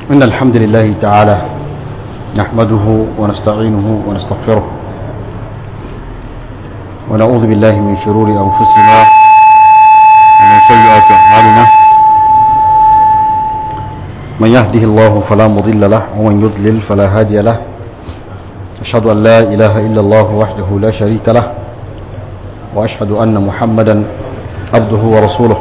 إن الحمد لله تعالى نحمده ونستعينه ونستغفره ونعوذ بالله من شرور أنفسنا ومن سيئات أعمالنا من يهده الله فلا مضل له ومن يضلل فلا هادي له أشهد أن لا إله إلا الله وحده لا شريك له وأشهد أن محمدا عبده ورسوله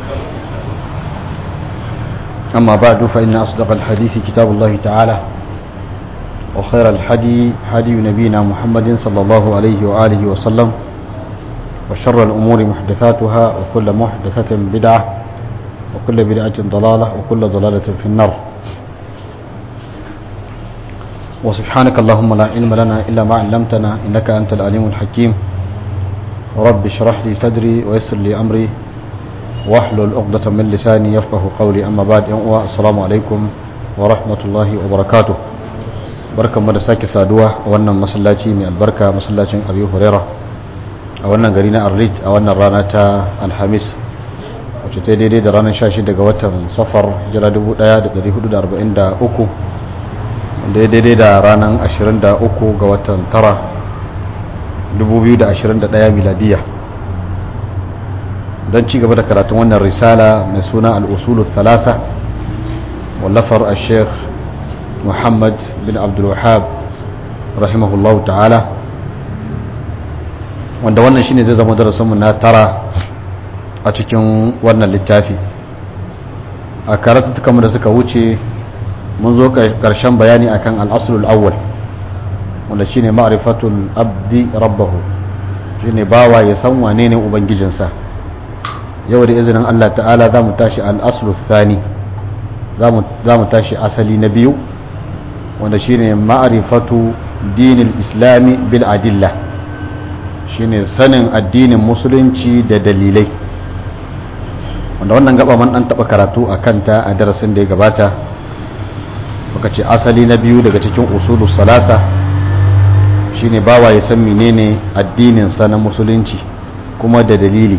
أما بعد فإن أصدق الحديث كتاب الله تعالى وخير الحدي حدي نبينا محمد صلى الله عليه وآله وسلم وشر الأمور محدثاتها وكل محدثة بدعة وكل بدعة ضلالة وكل ضلالة في النار وسبحانك اللهم لا علم لنا إلا ما علمتنا إنك أنت العليم الحكيم رب اشرح لي صدري ويسر لي أمري واحلل عقدة من لساني يفقه قولي أما بعد السلام عليكم ورحمة الله وبركاته barkan mu da sake saduwa a wannan masallaci mai albarka masallacin abi huraira a wannan gari na arlit a wannan rana ta alhamis wacce ta daidai da ranar 16 daga watan safar jira 1443 wanda ya daidai da ranar 23 ga watan tara 2021 miladiya don ci gaba da karatun wannan risala mai suna al'usulu thalasa wallafar a sheikh muhammad bin abdulwahab rahimahullahu ta'ala wanda wannan shine zai zama darasinmu na tara a cikin wannan littafi a karatutukanmu da suka wuce mun zo karshen bayani akan al'asulul awwal wanda shine ma'rifatul abdi rabbahu shine bawa ya san wane ne ubangijinsa yau da izinin Allah ta'ala za mu tashi al'asulul thani za mu tashi asali na biyu wanda shine ma'rifatu dinil islami bil adilla shine sanin addinin musulunci da dalilai wanda wannan gaba man dan taba karatu a kanta a darasin da ya gabata muka ce asali na biyu daga cikin usulus salasa shine bawa ya san menene addinin sa na musulunci kuma da dalili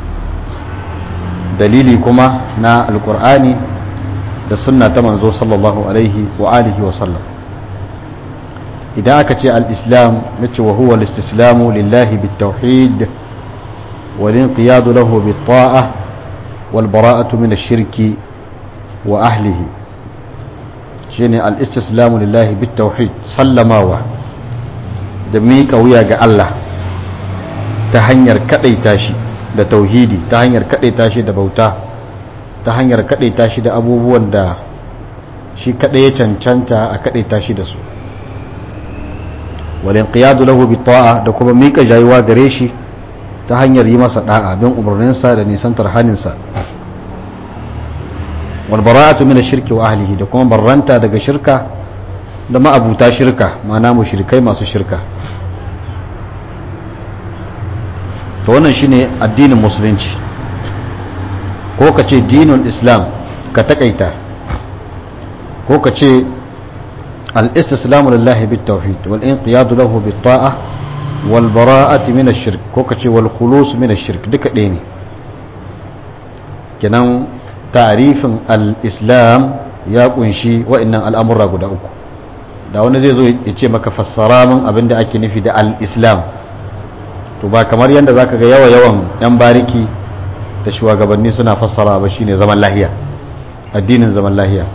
dalili kuma na alkur'ani da sunna ta manzo sallallahu alaihi wa alihi wa sallam idan aka ce al-islam nace wa huwa al-istislamu lillahi bit-tauhid wal inqiyadu lahu bit-ta'ah wal bara'atu min ash-shirki wa ahlihi shine al-istislamu lillahi bit-tauhid sallamawa da miƙa wuya ga Allah ta hanyar kadaita shi da tauhidi ta hanyar kadaita shi da bauta ta hanyar kaɗaita shi da abubuwan da shi kaɗai ya cancanta a kaɗaita shi da su walin qiyadu lahu bi ta'a da kuma mika jayuwa gare shi ta hanyar yi masa da'a bin umarninsa da nisantar haninsa wal bara'atu min ash-shirki wa ahlihi da kuma barranta daga shirka da ma'abuta shirka ma'ana mushrikai masu shirka to wannan shine addinin musulunci ko ka ce dinul islam ka takaita ko ka ce al-istislamu lillahi bit tauhid wal inqiyadu lahu bit ta'a wal bara'ati min ash-shirk ko ka ce wal khulus min ash-shirk duka ɗaya ne kenan ta'rifin al-islam ya kunshi wa'annan al'amura guda uku da wani zai zo ya ce maka fassara min abinda ake nufi da al-islam to ba kamar yadda zaka ga yawa yawan yan bariki da shugabanni suna fassara ba shine zaman lahiya addinin zaman lahiya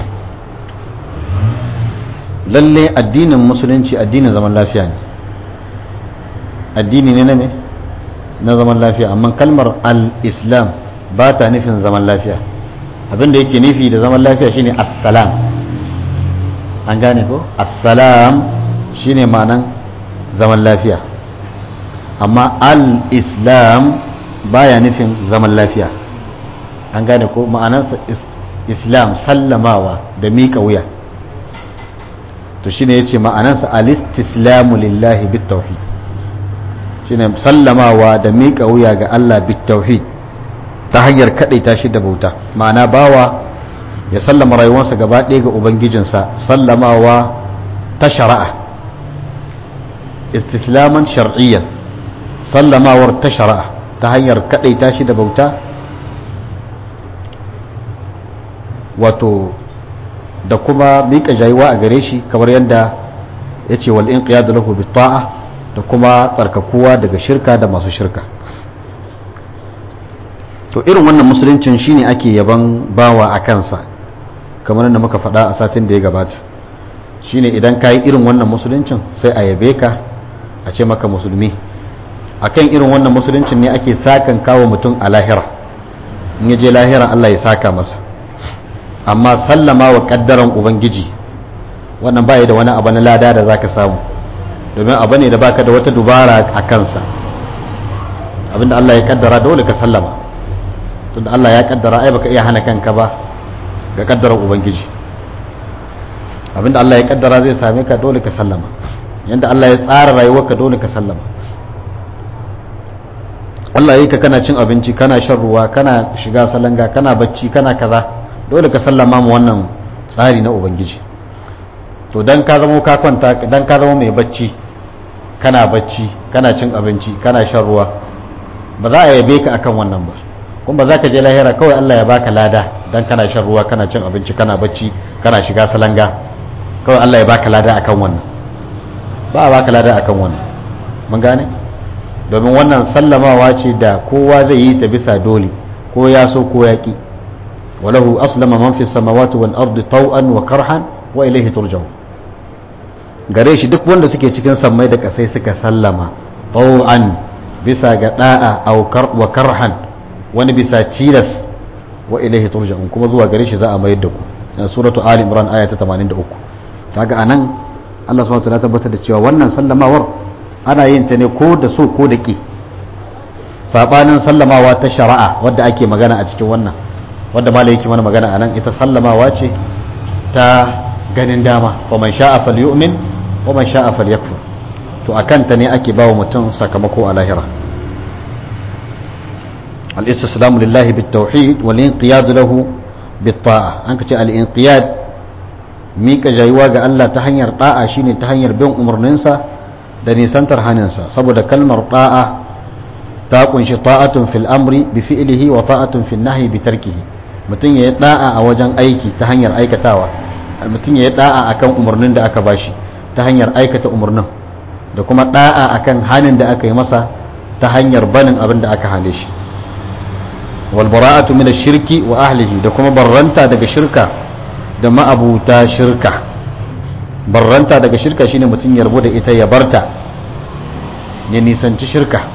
lalle addinin musulunci addinin zaman lafiya ne addini ne na me na zaman lafiya amma kalmar al-islam ba ta nufin zaman lafiya abinda yake nufi da zaman lafiya shine assalam an gane ko assalam shine ma'anan zaman lafiya amma al-islam baya nufin zaman lafiya an gane ko ma'anarsa islam sallamawa da miƙa wuya to shine yace ma'anarsa alistislamu lillahi bitauhid shine sallamawa da miƙa wuya ga Allah bitauhid ta hanyar kadaita shi da bauta ma'ana bawa ya sallama rayuwarsa gaba ɗaya ga ubangijinsa sallamawa ta shari'a istislaman shar'iyyan sallamawar ta shari'a ta hanyar kadaita shi da bauta wato da kuma miƙa jayuwa a gare shi kamar yadda ya ce wal inqiyadu lahu bi ta'a da kuma tsarkakuwa daga shirka da masu shirka to irin wannan musuluncin shine ake yaban bawa a kansa kamar da muka faɗa a satin da ya gabata shine idan ka yi irin wannan musuluncin sai a yabe ka a ce maka musulmi akan irin wannan musuluncin ne ake sakan kawo mutum a lahira in ya je lahira Allah ya saka masa amma sallama wa kaddaran ubangiji wannan baya da wani abu na lada da zaka samu domin abu ne da baka da wata dubara a kansa abinda Allah ya kaddara dole ka sallama tunda Allah ya kaddara ai baka iya hana kanka ba ga kaddaran ubangiji abinda Allah ya kaddara zai same ka dole ka sallama yanda Allah ya tsara rayuwarka dole ka sallama Allah yi ka kana cin abinci kana shan ruwa kana shiga salanga kana bacci kana kaza dole ka sallama mu wannan tsari na ubangiji to dan ka zama ka kwanta dan ka zama mai bacci kana bacci kana cin abinci kana shan ruwa ba za a yabe ka akan wannan ba kuma ba za ka je lahira kawai Allah ya baka lada dan kana shan ruwa kana cin abinci kana bacci kana shiga salanga kawai Allah ya baka lada akan wannan ba a baka lada akan wannan mun gane domin wannan sallamawa ce da kowa zai yi ta bisa dole ko ya so ko ya ki walahu aslama man fi samawati wal ardi taw'an wa karhan wa ilayhi turja'u gare shi duk wanda suke cikin sammai da kasai suka sallama taw'an bisa ga da'a aw wa karhan wani bisa tilas wa ilayhi turja'un kuma zuwa gare shi za a mayar da ku suratu ali imran aya ta 83 kaga anan Allah subhanahu wa ta'ala tabbatar da cewa wannan sallamawar ana yin ta ne ko da so ko da ƙi saɓanin sallamawa ta shari'a wadda ake magana a cikin wannan wadda ma yake mana magana a nan ita sallamawa ce ta ganin dama wa man sha'a fal yu'min wa man sha'a fal yakfur to akan ta ne ake bawa mutum sakamako a lahira al-istislamu lillahi bit tauhid wal inqiyad lahu bit ta'a an kace al inqiyad mika jayuwa ga Allah ta hanyar da'a shine ta hanyar bin umarninsa da nisantar haninsa saboda kalmar ta'a ta kunshi ta'atun fil amri bi fi'lihi wa ta'atun fil nahyi bi tarkihi mutum ya yi da'a a wajen aiki ta hanyar aikatawa mutum ya yi da'a akan umarnin da aka bashi ta hanyar aikata umarnin da kuma da'a akan hanin da aka yi masa ta hanyar banin abin da aka hane shi wal bara'atu min ash-shirki wa ahlihi da kuma barranta daga shirka da ma'abuta shirka barranta daga shirka shine mutum ya rabu da ita ya barta ya nisanci shirka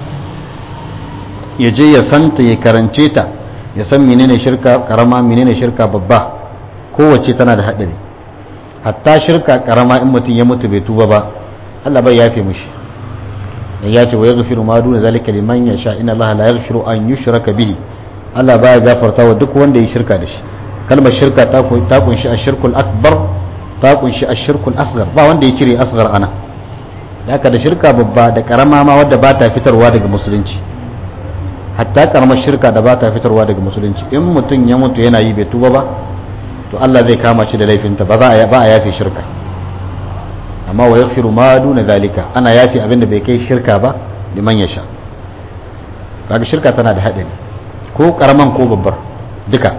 ya je ya santa ya karance ta ya san menene shirka karama menene shirka babba kowace tana da haɗari hatta shirka karama in mutum ya mutu bai tuba ba Allah bai yafe mishi dan ya ce wa yaghfiru ma duna zalika liman yasha inna Allah la yaghfiru an yushraka bihi Allah baya gafarta wa duk wanda ya shirka da shi kalmar shirka ta kunshi ashirkul akbar ta kunshi ashirkul asghar ba wanda ya cire asghar ana da haka da shirka babba da karama ma wadda ba ta fitarwa daga musulunci hatta karamar shirka da ba ta fitarwa daga musulunci in mutum ya mutu yana yi bai tuba ba to Allah zai kama shi da laifinta ba za a ba a yafe shirka amma wa yaghfiru ma duna zalika ana yafe abinda bai kai shirka ba liman yasha kaga shirka tana da hadari ko karaman ko babbar duka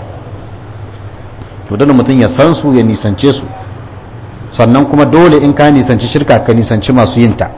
to dan mutum ya san su ya nisance su sannan kuma dole in ka nisanci shirka ka nisanci masu yinta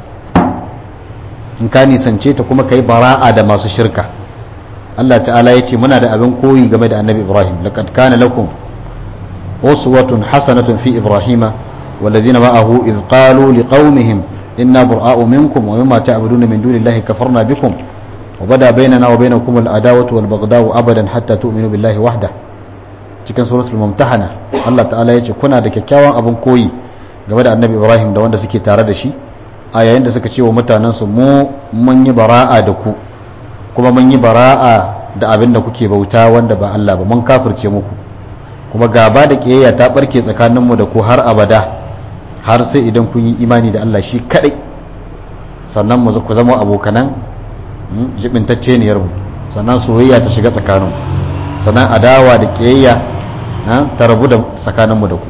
in ka nisance ta kuma ka yi bara'a da masu shirka Allah ta'ala ya ce muna da abin koyi game da annabi Ibrahim laqad kana lakum uswatun hasanatun fi ibrahima والذين معه إذ قالوا لقومهم إنا براء منكم ومما تعبدون من دون الله كفرنا بكم وبدا بيننا وبينكم العداوة والبغضاء أبدا حتى تؤمنوا بالله وحده cikin suratul mumtahana Allah ta'ala yace kuna da kyakkyawan abin koyi game da annabi Ibrahim da wanda suke tare da shi a yayin da suka ce wa mutanen su mu mun yi bara'a da ku kuma mun yi bara'a da abin da kuke bauta wanda ba Allah ba mun kafirce muku kuma gaba da kiyayya ta barke tsakanin mu da ku har abada har sai idan kun yi imani da Allah shi kadai sannan mu ku zama abokanan jibintacce ne yarmu sannan soyayya ta shiga tsakanin sannan adawa da kiyayya ta rabu da tsakaninmu da ku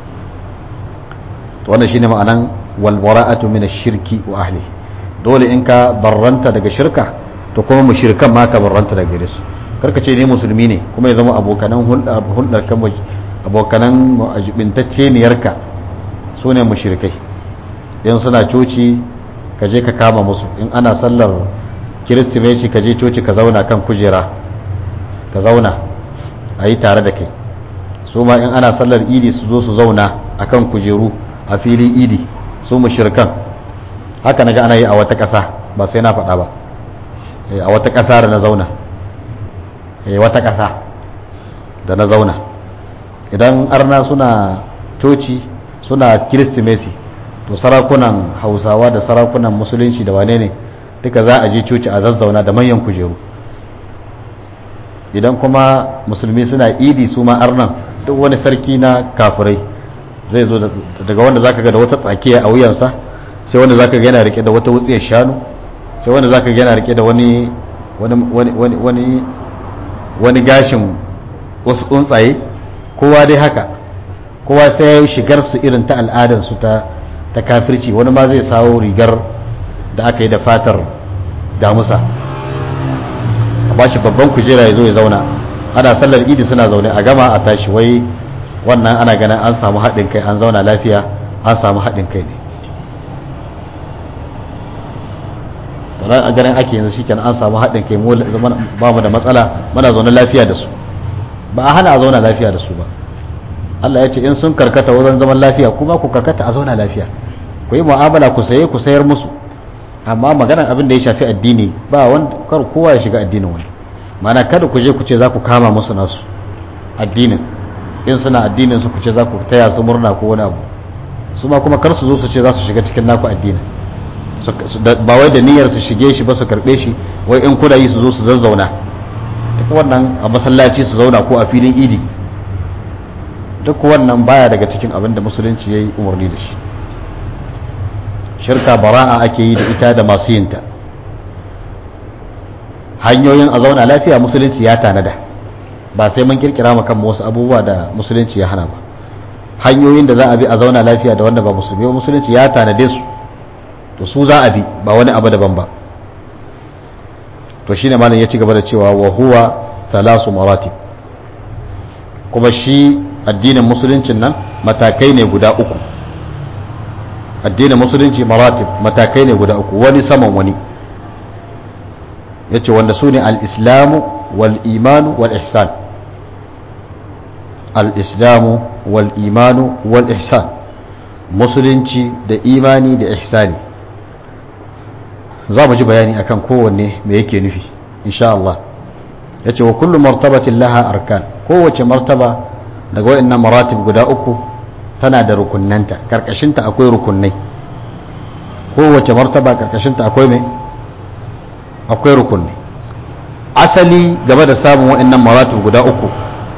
to wannan shine ma'anan wal bara'atu min ash-shirki wa ahli dole in ka barranta daga shirka to kuma mushrikan ma ka barranta daga gare su karka ce ne musulmi ne kuma ya zama abokanan hulɗar kan abokanan ajibintacce niyarka su ne mushrikai in suna coci ka je ka kama musu in ana sallar kiristimeti ka je coci ka zauna kan kujera ka zauna a yi tare da kai su ma in ana sallar idi su zo su zauna a kan kujeru a filin idi su mushrikan haka na ga ana yi a wata ƙasa ba sai na faɗa ba a wata ƙasa da na zauna wata ƙasa da na zauna idan arna suna coci suna kiristimeti to sarakunan hausawa da sarakunan musulunci da wane ne duka za a je coci a zazzauna da manyan kujeru idan kuma musulmi suna idi su ma arnan duk wani sarki na kafirai zai zo daga wanda zaka ga da wata tsakiya a wuyansa sai wanda zaka ga yana rike da wata wutsiyar shanu sai wanda zaka ga yana rike da wani wani wani wani wani gashin wasu tsuntsaye kowa dai haka kowa sai ya yi shigar su irin ta al'adar su ta ta kafirci wani ma zai sawo rigar da aka yi da fatar damusa a ba shi babban kujera ya zo ya zauna ana sallar idi suna zaune a gama a tashi wai wannan ana ganin an samu haɗin kai an zauna lafiya an samu haɗin kai ne ran a ganin ake yanzu shikenan an samu haɗin kai mu ba mu da matsala muna zaune lafiya da su ba a hana a zauna lafiya da su ba Allah ya ce in sun karkata wajen zaman lafiya kuma ku karkata a zauna lafiya ku yi mu'amala ku saye ku sayar musu amma maganar abin da ya shafi addini ba wanda kar kowa ya shiga addinin wani mana kada ku je ku ce za ku kama musu nasu addinin in suna addinin su ku ce za ku taya su murna ko wani abu su ma kuma kar su zo su ce za su shiga cikin naku addinin ba wai da niyyar su shige shi ba su karbe shi wai in kuna yi su zo su zazzauna duk wannan a masallaci su zauna ko a filin idi duk wannan baya daga cikin abin da musulunci ya yi umarni da shi shirka bara'a ake yi da ita da masu yinta hanyoyin a zauna lafiya musulunci ya tanada ba sai mun kirkira mu kan wasu abubuwa da musulunci ya hana ba hanyoyin da za a bi a zauna lafiya da wanda ba musulmi ba musulunci ya tanade su to su za a bi ba wani abu daban ba to shine malam ya ci gaba da cewa wa huwa thalasu maratib kuma shi addinin musuluncin nan matakai ne guda uku addinin musulunci maratib matakai ne guda uku wani saman wani yace wanda su ne al-islamu wal imanu wal ihsan al-islamu wal imanu wal ihsan musulunci da imani da ihsani za mu ji bayani akan kowanne me yake nufi insha Allah yace wa kullu martabatin laha arkan kowace martaba daga wayannan maratib guda uku tana da rukunnanta karkashinta akwai rukunnai kowace martaba karkashinta akwai me akwai rukunni asali game da samun wayannan maratib guda uku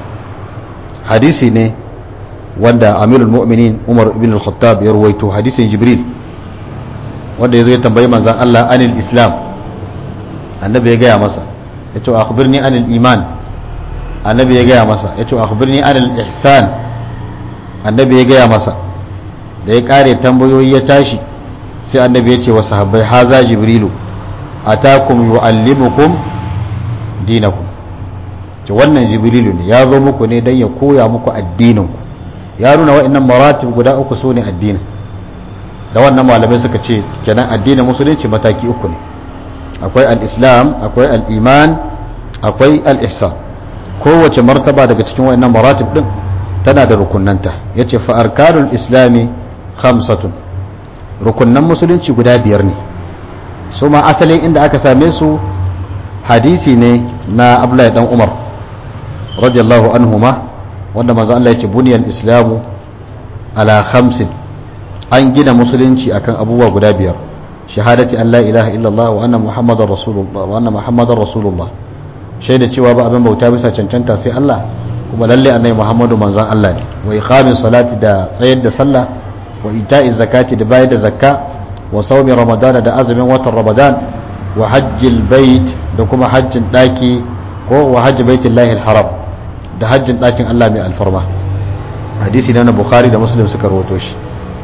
hadisi ne wanda amirul mu'minin umar ibn al-khattab ya ruwaito hadisin jibril wanda ya zo ya tambayi manzan Allah anil islam annabi ya gaya masa ya ce akhbirni anil iman annabi ya gaya masa ya ce akhbirni anil ihsan annabi ya gaya masa da ya kare tambayoyi ya tashi sai annabi ya ce wa sahabbai haza jibrilu atakum yuallimukum dinakum ce wannan jibrilu ne ya zo muku ne don ya koya muku addininku ya nuna wa'annan maratib guda uku su ne addinin da wannan malamai suka ce kenan addinin musulunci mataki uku ne akwai al-islam akwai al-iman akwai al-ihsan kowace martaba daga cikin wayannan maratib din tana da rukunnanta yace fa arkanul islami khamsatun rukunnan musulunci guda biyar ne su ma asalin inda aka same su hadisi ne na Abdullahi dan Umar radiyallahu anhuma wanda manzo Allah yace buniyal islamu ala khamsin an gina musulunci akan abubuwa guda biyar shahadati an la ilaha illallah wa anna muhammadar rasulullah wa anna muhammadar rasulullah shaida cewa ba abin bauta bisa cancanta sai Allah kuma lalle annabi muhammadu manzon Allah ne wa iqamis salati da tsayar da sallah wa ita'iz zakati da bayar da zakka wa sawmi ramadan da azumin watan ramadan wa hajjil bait da kuma hajjin daki ko wa hajji baitillahi haram da hajjin dakin Allah mai alfarma hadisi na bukhari da muslim suka rawato shi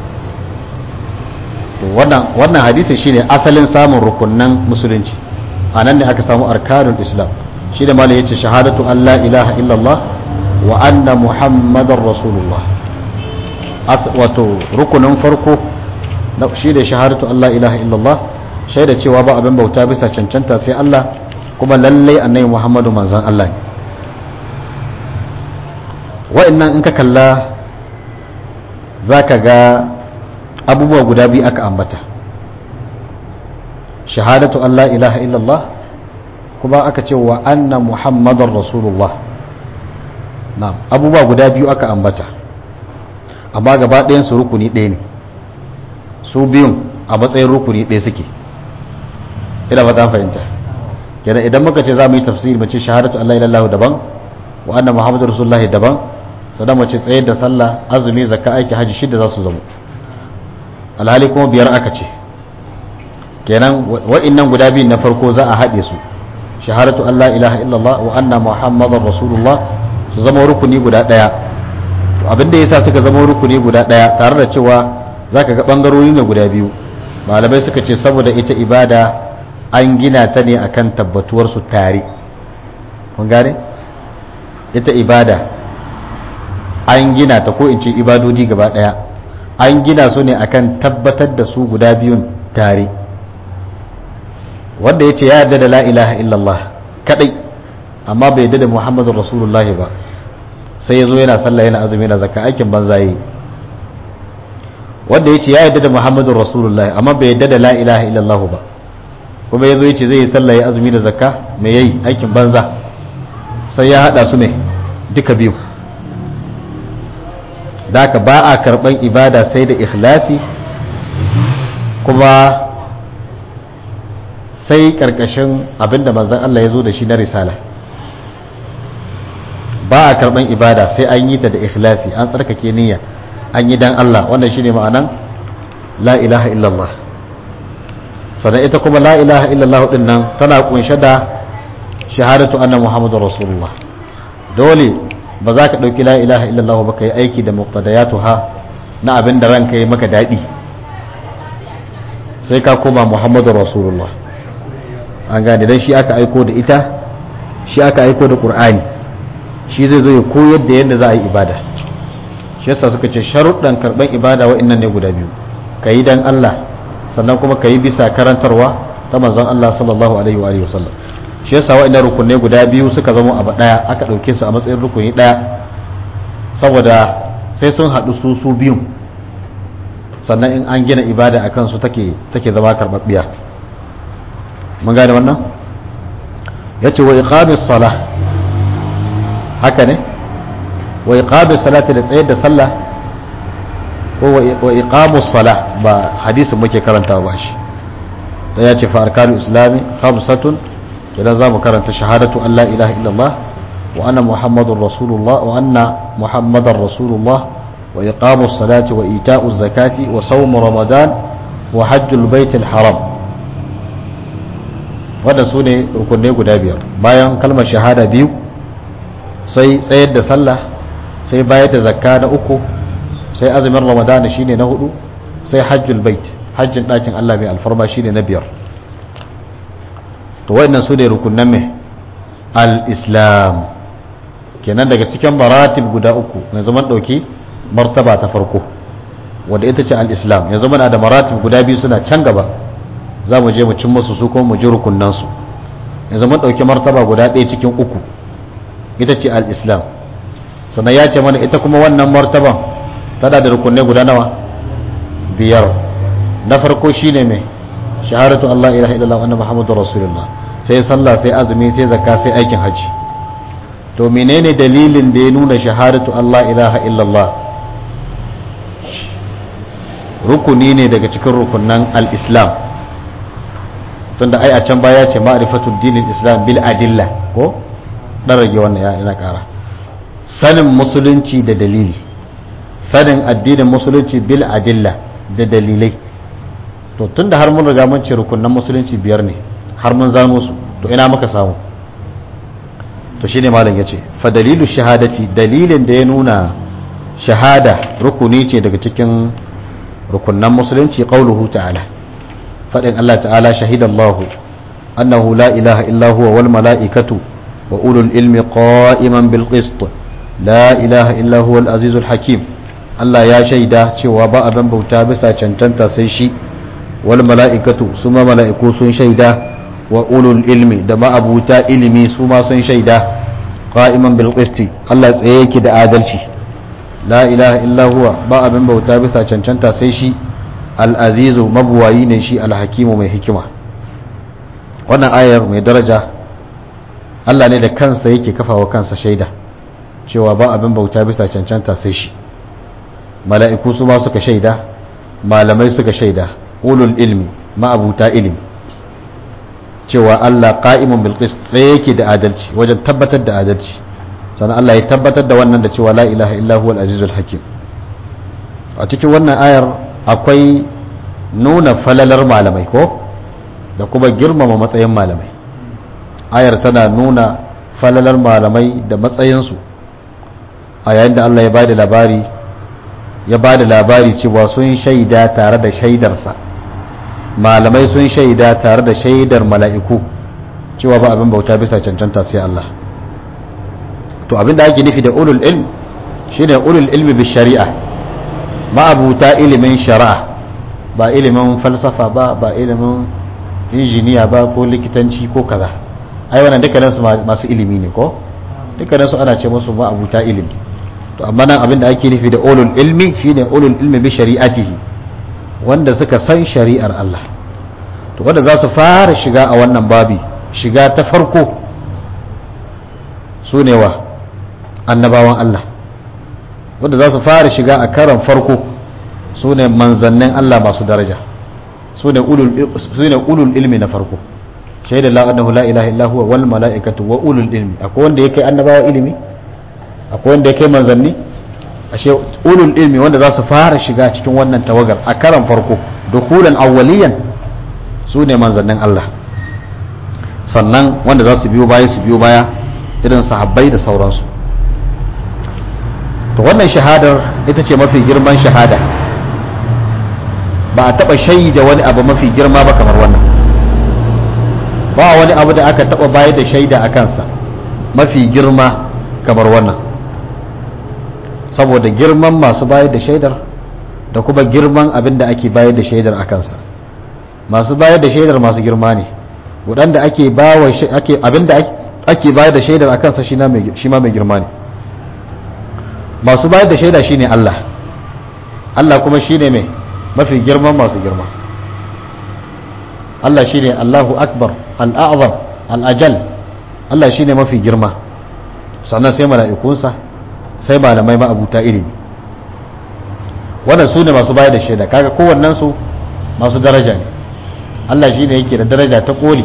wannan hadisi shine asalin samun rukunnan musulunci a nan ne aka samu arkanul islam shi da malai yace shahadatu an la ilaha illallah wa anna muhammadar rasulullah wato rukunin farko shi da shahadatu Allah ilaha illallah shaida cewa ba abin bauta bisa cancanta sai Allah kuma lallai annabi muhammadu manzan Allah ne wa'annan in ka kalla za ka ga abubuwa guda biyu aka ambata shahadatu Allah ilaha illallah kuma aka ce wa anna muhammadar rasulullah na abubuwa guda biyu aka ambata amma gaba ɗayan su rukuni ɗaya ne su biyun a matsayin rukuni ɗaya suke ina ba ta fahimta kenan idan muka ce za mu yi tafsiri mace shahadatu Allah ilallah daban wa anna muhammadar rasulullah daban sannan mace tsayar da sallah azumi zakka aiki haji shida za su zama alhali kuma biyar aka ce kenan wa'innan guda biyun na farko za a haɗe su shahadatu Allah ilaha illallah wa anna muhammadar rasulullah su zama rukuni guda ɗaya abin da yasa suka zama rukuni guda ɗaya tare da cewa zaka ga bangarori ne guda biyu malamai suka ce saboda ita ibada an gina ta ne akan tabbatuwar su tare kun gane ita ibada an gina ta ko in ce ibadodi gaba ɗaya an gina su ne akan tabbatar da su guda biyun tare wanda ya ce ya yarda da la ilaha illallah kadai amma bai yarda da muhammadu rasulullahi ba sai ya zo yana sallah yana azumi yana zakka aikin banza yi wanda ya ce ya yarda da muhammadu rasulullahi amma bai yarda da la ilaha illallah ba kuma ya zo ya ce zai yi sallah ya azumi da zakka me yayi aikin banza sai ya hada su ne duka biyu da ka ba a karban ibada sai da ikhlasi kuma sai karkashin abinda manzan Allah ya zo da shi na risala ba a karban ibada sai an yi ta da ikhlasi an tsarkake niyya an yi dan Allah wannan shine ma'anan la ilaha illallah sannan ita kuma la ilaha illallah din nan tana kunshe da shahadatu anna muhammadur rasulullah dole ba za ka ɗauki la ilaha illallah ba ka yi aiki da muqtadayatuha na abin da ranka yi maka daɗi sai ka koma muhammadur rasulullah an gane dan shi aka aiko da ita shi aka aiko da qur'ani shi zai zo ya koyar da yadda za a yi ibada shi yasa suka ce sharuɗan karɓar ibada wa'annan ne guda biyu ka yi dan Allah sannan kuma ka yi bisa karantarwa ta manzon Allah sallallahu alaihi wa sallam shi yasa wa'annan rukunai guda biyu suka zama abu ɗaya aka ɗauke su a matsayin rukuni ɗaya saboda sai sun haɗu su su biyun sannan in an gina ibada a kansu take take zama karɓaɓɓiya mun gane wannan ya ce wa iqamis salah haka ne wa iqamis salati da tsayar da sallah ko wa iqamus salah ba hadisin muke karanta ba shi da ya ce fa arkanu islami khamsatun idan za mu karanta shahadatu an la ilaha illallah wa anna muhammadur rasulullah wa anna muhammadar rasulullah wa iqamus salati wa ita'uz zakati wa sawm ramadan wa hajjul baitil haram wanda su ne rukunai guda biyar bayan kalmar shahada biyu sai tsayar da sallah sai bayar da zakka na uku sai azumin ramadan shine na hudu sai hajjul bait hajjin ɗakin Allah mai alfarma shine na biyar to wayannan su ne rukunan mai al-islam kenan daga cikin maratib guda uku mai zaman ɗauki martaba ta farko wanda ita ce al-islam yanzu muna da maratib guda biyu suna can gaba za mu je mu cin musu su kuma mu ji rukunansu yanzu mun ɗauki martaba guda ɗaya cikin uku ita ce al-islam sannan ya ce mana ita kuma wannan martaban tana da rukunai guda nawa biyar na farko shine mai shahadatu Allah ilaha illallah anna muhammadu rasulullah sai sallah sai azumi sai zakka sai aikin haji to menene dalilin da ya nuna shahadatu Allah ilaha illallah rukuni ne daga cikin rukunan al-islam tunda ai a can baya ce ma'rifatul dinin islam bil adilla ko dan rage wannan ya ina kara sanin musulunci da dalili sanin addinin musulunci bil adilla da dalilai to tunda har mun riga mun ce rukunan musulunci biyar ne har mun zano su to ina muka samu to shine malam yace fa dalilu shahadati dalilin da ya nuna shahada rukuni ce daga cikin rukunan musulunci qauluhu ta'ala fadin Allah ta'ala shahidallahu annahu la ilaha illa huwa wal mala'ikatu wa ulul ilmi qa'iman bil qist la ilaha illa huwa al-azizul hakim Allah ya shaida cewa ba abin bauta bisa cancanta sai shi wal mala'ikatu su ma mala'iku sun shaida wa ulul ilmi da ma'abuta ilimi su ma sun shaida qa'iman bil qisti Allah tsaye yake da adalci la ilaha illa huwa ba abin bauta bisa cancanta sai shi al-azizu mabuwayi ne shi al-hakimu mai hikima wannan ayar mai daraja Allah ne da kansa yake kafawa kansa shaida cewa ba abin bauta bisa cancanta sai shi mala'iku su ma suka shaida malamai suka shaida ulul ilmi ma'abuta ilimi cewa Allah qa'imun bil qist tsaye yake da adalci wajen tabbatar da adalci sannan Allah ya tabbatar da wannan da cewa la ilaha illa huwal azizul hakim a cikin wannan ayar akwai nuna falalar malamai ko da kuma girmama matsayin malamai ayar tana nuna falalar malamai da matsayinsu a yayin da Allah ya bada labari ya bada labari cewa sun shaida tare da shaidarsa malamai sun shaida tare da shaidar mala'iku cewa ba abin bauta bisa cancanta sai Allah to abin da ake nufi da ulul ilm shine ulul ilmi bi shari'a ma'abuta ilimin shari'a ba ilimin falsafa ba ba ilimin injiniya ba ko likitanci ko kaza ai wannan dukkanin su masu ilimi ne ko dukkanin su ana ce musu ma'abuta ilimi to amma nan abin da ake nufi da ulul ilmi shine ulul ilmi bi shari'atihi wanda suka san shari'ar Allah to wanda za su fara shiga a wannan babi shiga ta farko su ne wa annabawan Allah wanda za su fara shiga a karan farko su ne manzannin Allah masu daraja su ne ulul ilmi na farko shaidar la annahu la ilaha illa huwa wal mala'ikatu wa ulul ilmi akwai wanda ya kai annabawa ilimi akwai wanda ya kai manzanni ashe ulul ilmi wanda za su fara shiga cikin wannan tawagar a karan farko dukulan awwaliyan su ne manzannin Allah sannan wanda za su biyo baya su biyo baya irin sahabbai da sauransu to wannan shahadar ita ce mafi girman shahada ba a taba shaida wani abu mafi girma ba kamar wannan ba wani abu da aka taba bayar da shaida a kansa mafi girma kamar wannan saboda girman masu bayar da shaidar da kuma girman abin da ake bayar da shaidar a kansa masu bayar da shaidar masu girma ne waɗanda ake bawa ake abin da ake bayar da shaidar a kansa shi ma mai girma ne masu bayar da shaida shine Allah Allah kuma shine mai mafi girman masu girma Allah shine Allahu akbar al-a'zam al-ajal Allah shine mafi girma sannan sai mala'ikunsa sai malamai ma'abuta ilimi wannan su ne masu bayar da shaida kaga kowannen su masu daraja ne Allah shine yake da daraja ta koli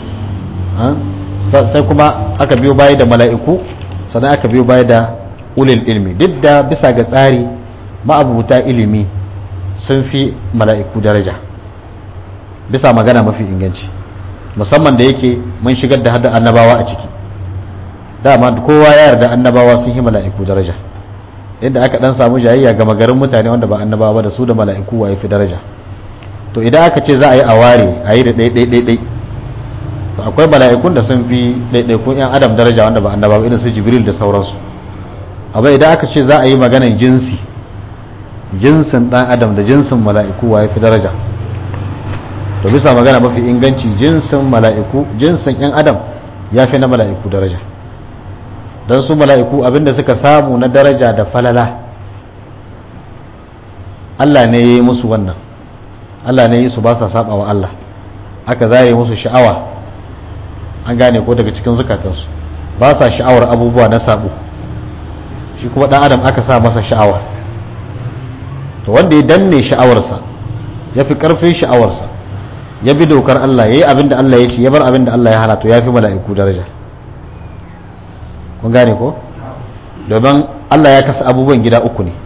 sai kuma aka biyo baya da mala'iku sannan aka biyo baya da ulil ilmi duk da bisa ga tsari ma'abuta ilimi sun fi mala'iku daraja bisa magana mafi inganci musamman da yake mun shigar da hada annabawa a ciki dama kowa ya yarda annabawa sun yi mala'iku daraja inda aka dan samu jayayya ga magarin mutane wanda ba annabawa da su da mala'iku wa fi daraja to idan aka ce za a yi a ware a yi da ɗai to akwai mala'ikun da sun fi ɗaiɗaikun 'yan adam daraja wanda ba annabawa irin su jibril da sauransu amma idan aka ce za a yi maganan jinsi jinsin dan adam da jinsin mala'iku wa fi daraja to bisa magana mafi inganci jinsin mala'iku jinsin yan adam ya fi na mala'iku daraja don su mala'iku abinda suka samu na daraja da falala Allah ne ya yi musu wannan Allah ne ya yi su ba sa saba wa Allah aka zaye musu sha'awa an gane ko daga cikin zukatansu ba sa sha'awar abubuwa na sabo shi kuma dan adam aka sa masa sha'awa to wanda ya danne sha'awarsa ya fi karfin sha'awarsa ya bi dokar Allah ya yi abin da Allah ya ce ya bar abin da Allah ya hana to ya fi mala'iku daraja kun gane ko domin Allah ya kasa abubuwan gida uku ne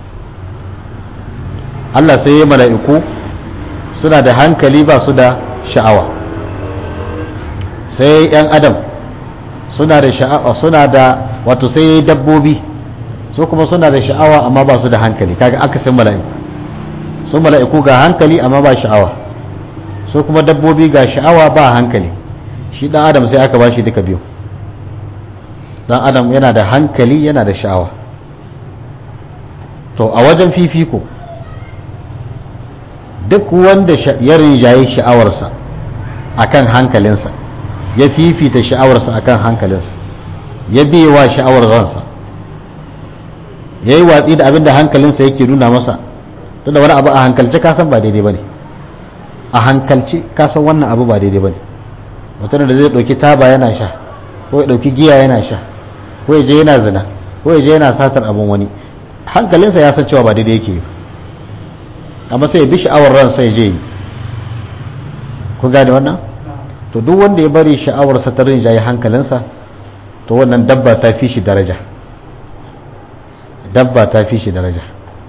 Allah sai ya mala'iku suna da hankali ba su da sha'awa sai yan adam suna da sha'awa suna da wato sai dabbobi su kuma suna da sha'awa amma ba su da hankali kaga akasin mala'iku su mala'iku ga hankali amma ba sha'awa su kuma dabbobi ga sha'awa ba hankali shi dan adam sai aka bashi duka biyu dan adam yana da hankali yana da sha'awa to a wajen fifiko duk wanda ya rinjaye sha'awarsa akan hankalinsa ya fifita sha'awarsa akan hankalinsa ya biyewa sha'awar ransa ya yi watsi da abin da hankalinsa yake nuna masa tunda wani abu a hankalce kasan ba daidai ba ne a hankalce kasan wannan abu ba daidai ba ne mutum da zai ɗauki taba yana sha ko ya ɗauki giya yana sha ko ya je yana zina ko ya je yana satar abin wani hankalinsa ya san cewa ba daidai yake yi amma sai ya bi sha'awar ransa ya je yi ku gane wannan to duk wanda ya bari sha'awarsa ta rinjaye hankalinsa to wannan dabba ta fi shi daraja dabba ta fi shi daraja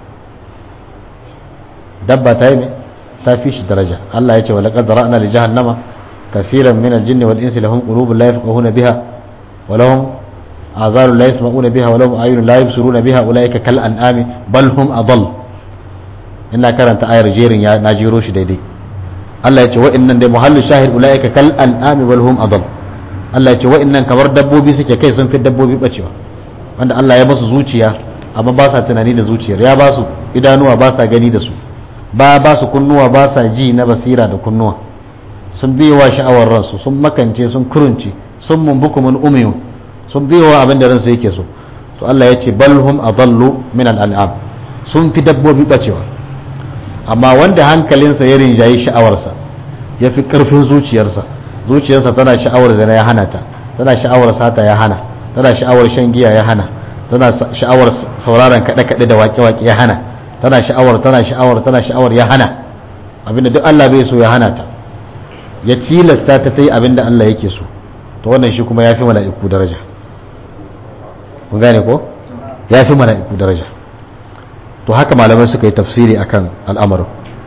dabba ta yi ne ta fi shi daraja Allah ya ce wa laqad ra'na li jahannama kaseeran min al-jinni wal insi lahum qulubun la yafqahuna biha wa lahum azarun la yasma'una biha wa lahum ayunun la yubsiruna biha ulaika kal an'ami bal hum adall ina karanta ayar jerin ya na jiro shi daidai Allah ya ce wa'annan dai muhallu shahid ulaika kal an'ami bal hum adall Allah ya ce wa'annan kamar dabbobi suke kai sun fi dabbobi bacewa wanda Allah ya basu zuciya amma ba sa tunani da zuciyar ya ba su idanuwa ba sa gani da su ba ba su kunnuwa ba sa ji na basira da kunnuwa sun biyowa sha'awar ransu sun makance sun kurunci sun mumbuku mun umiyu sun biyowa abin da ransu yake so to Allah ya ce bal hum adallu min al-an'am sun fi dabbobi bacewa amma wanda hankalinsa ya rinjayi sha'awarsa ya fi karfin zuciyarsa zuciyarsa tana sha'awar zina ya hana ta tana sha'awar sata ya hana tana sha'awar shan giya ya hana tana sha'awar sauraron kaɗe-kaɗe da waƙe-waƙe ya hana tana sha'awar tana sha'awar tana sha'awar ya hana abinda duk Allah bai so ya hana ta ya tilasta ta ta yi abinda Allah yake so to wannan shi kuma ya fi mala'iku daraja kun gane ko ya fi mala'iku daraja to haka malamai suka yi tafsiri akan al'amarin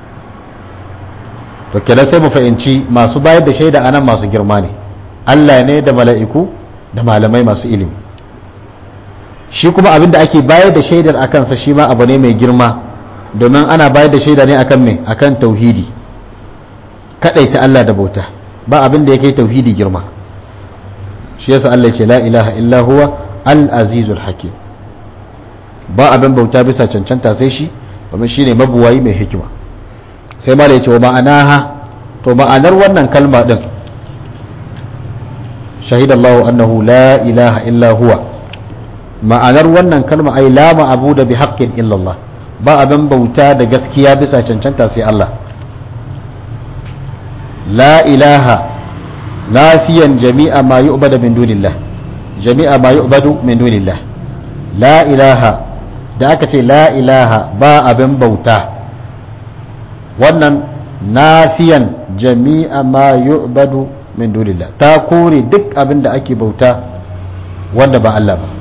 to kenan sai mu fahimci masu bayar da shaida anan masu girma ne Allah ne da mala'iku da malamai masu ilimi shi kuma abin da ake bayar da shaidar a kansa shi ma abu ne mai girma domin ana bayar da shaida ne akan mai akan tauhidi ta Allah da bauta ba abin da ya kai tauhidi girma shi yasa Allah ce la ilaha illa huwa al-azizul hakim ba abin bauta bisa cancanta sai shi domin shine mabuwayi mai hikima sai ma da yace wa ma'anaha to ma'anar wannan kalma din shahidallahu annahu la ilaha illa huwa ma'anar wannan kalma ai la ma'abu da bi haqqin illallah ba abin bauta da gaskiya bisa cancanta sai Allah la ilaha nafiyan jami'a ma yu'badu min dunillah jami'a ma yu'badu min dunillah la ilaha da aka ce la ilaha ba abin bauta wannan nafiyan jami'a ma yu'badu min dunillah ta kore duk abin da ake bauta wanda ba Allah ba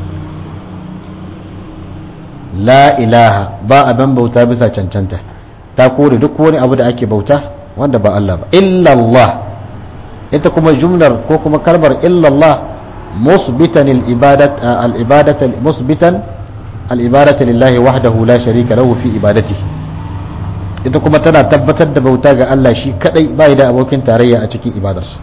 la ilaha ba abin bauta bisa cancanta ta kore duk wani abu da ake bauta wanda ba Allah ba illallah ita kuma jumlar ko kuma kalmar illallah musbitan al-ibadat al-ibadat musbitan al-ibadat lillahi wahdahu la sharika lahu fi ibadati ita kuma tana tabbatar da bauta ga Allah shi kadai bai da abokin tarayya a cikin ibadarsa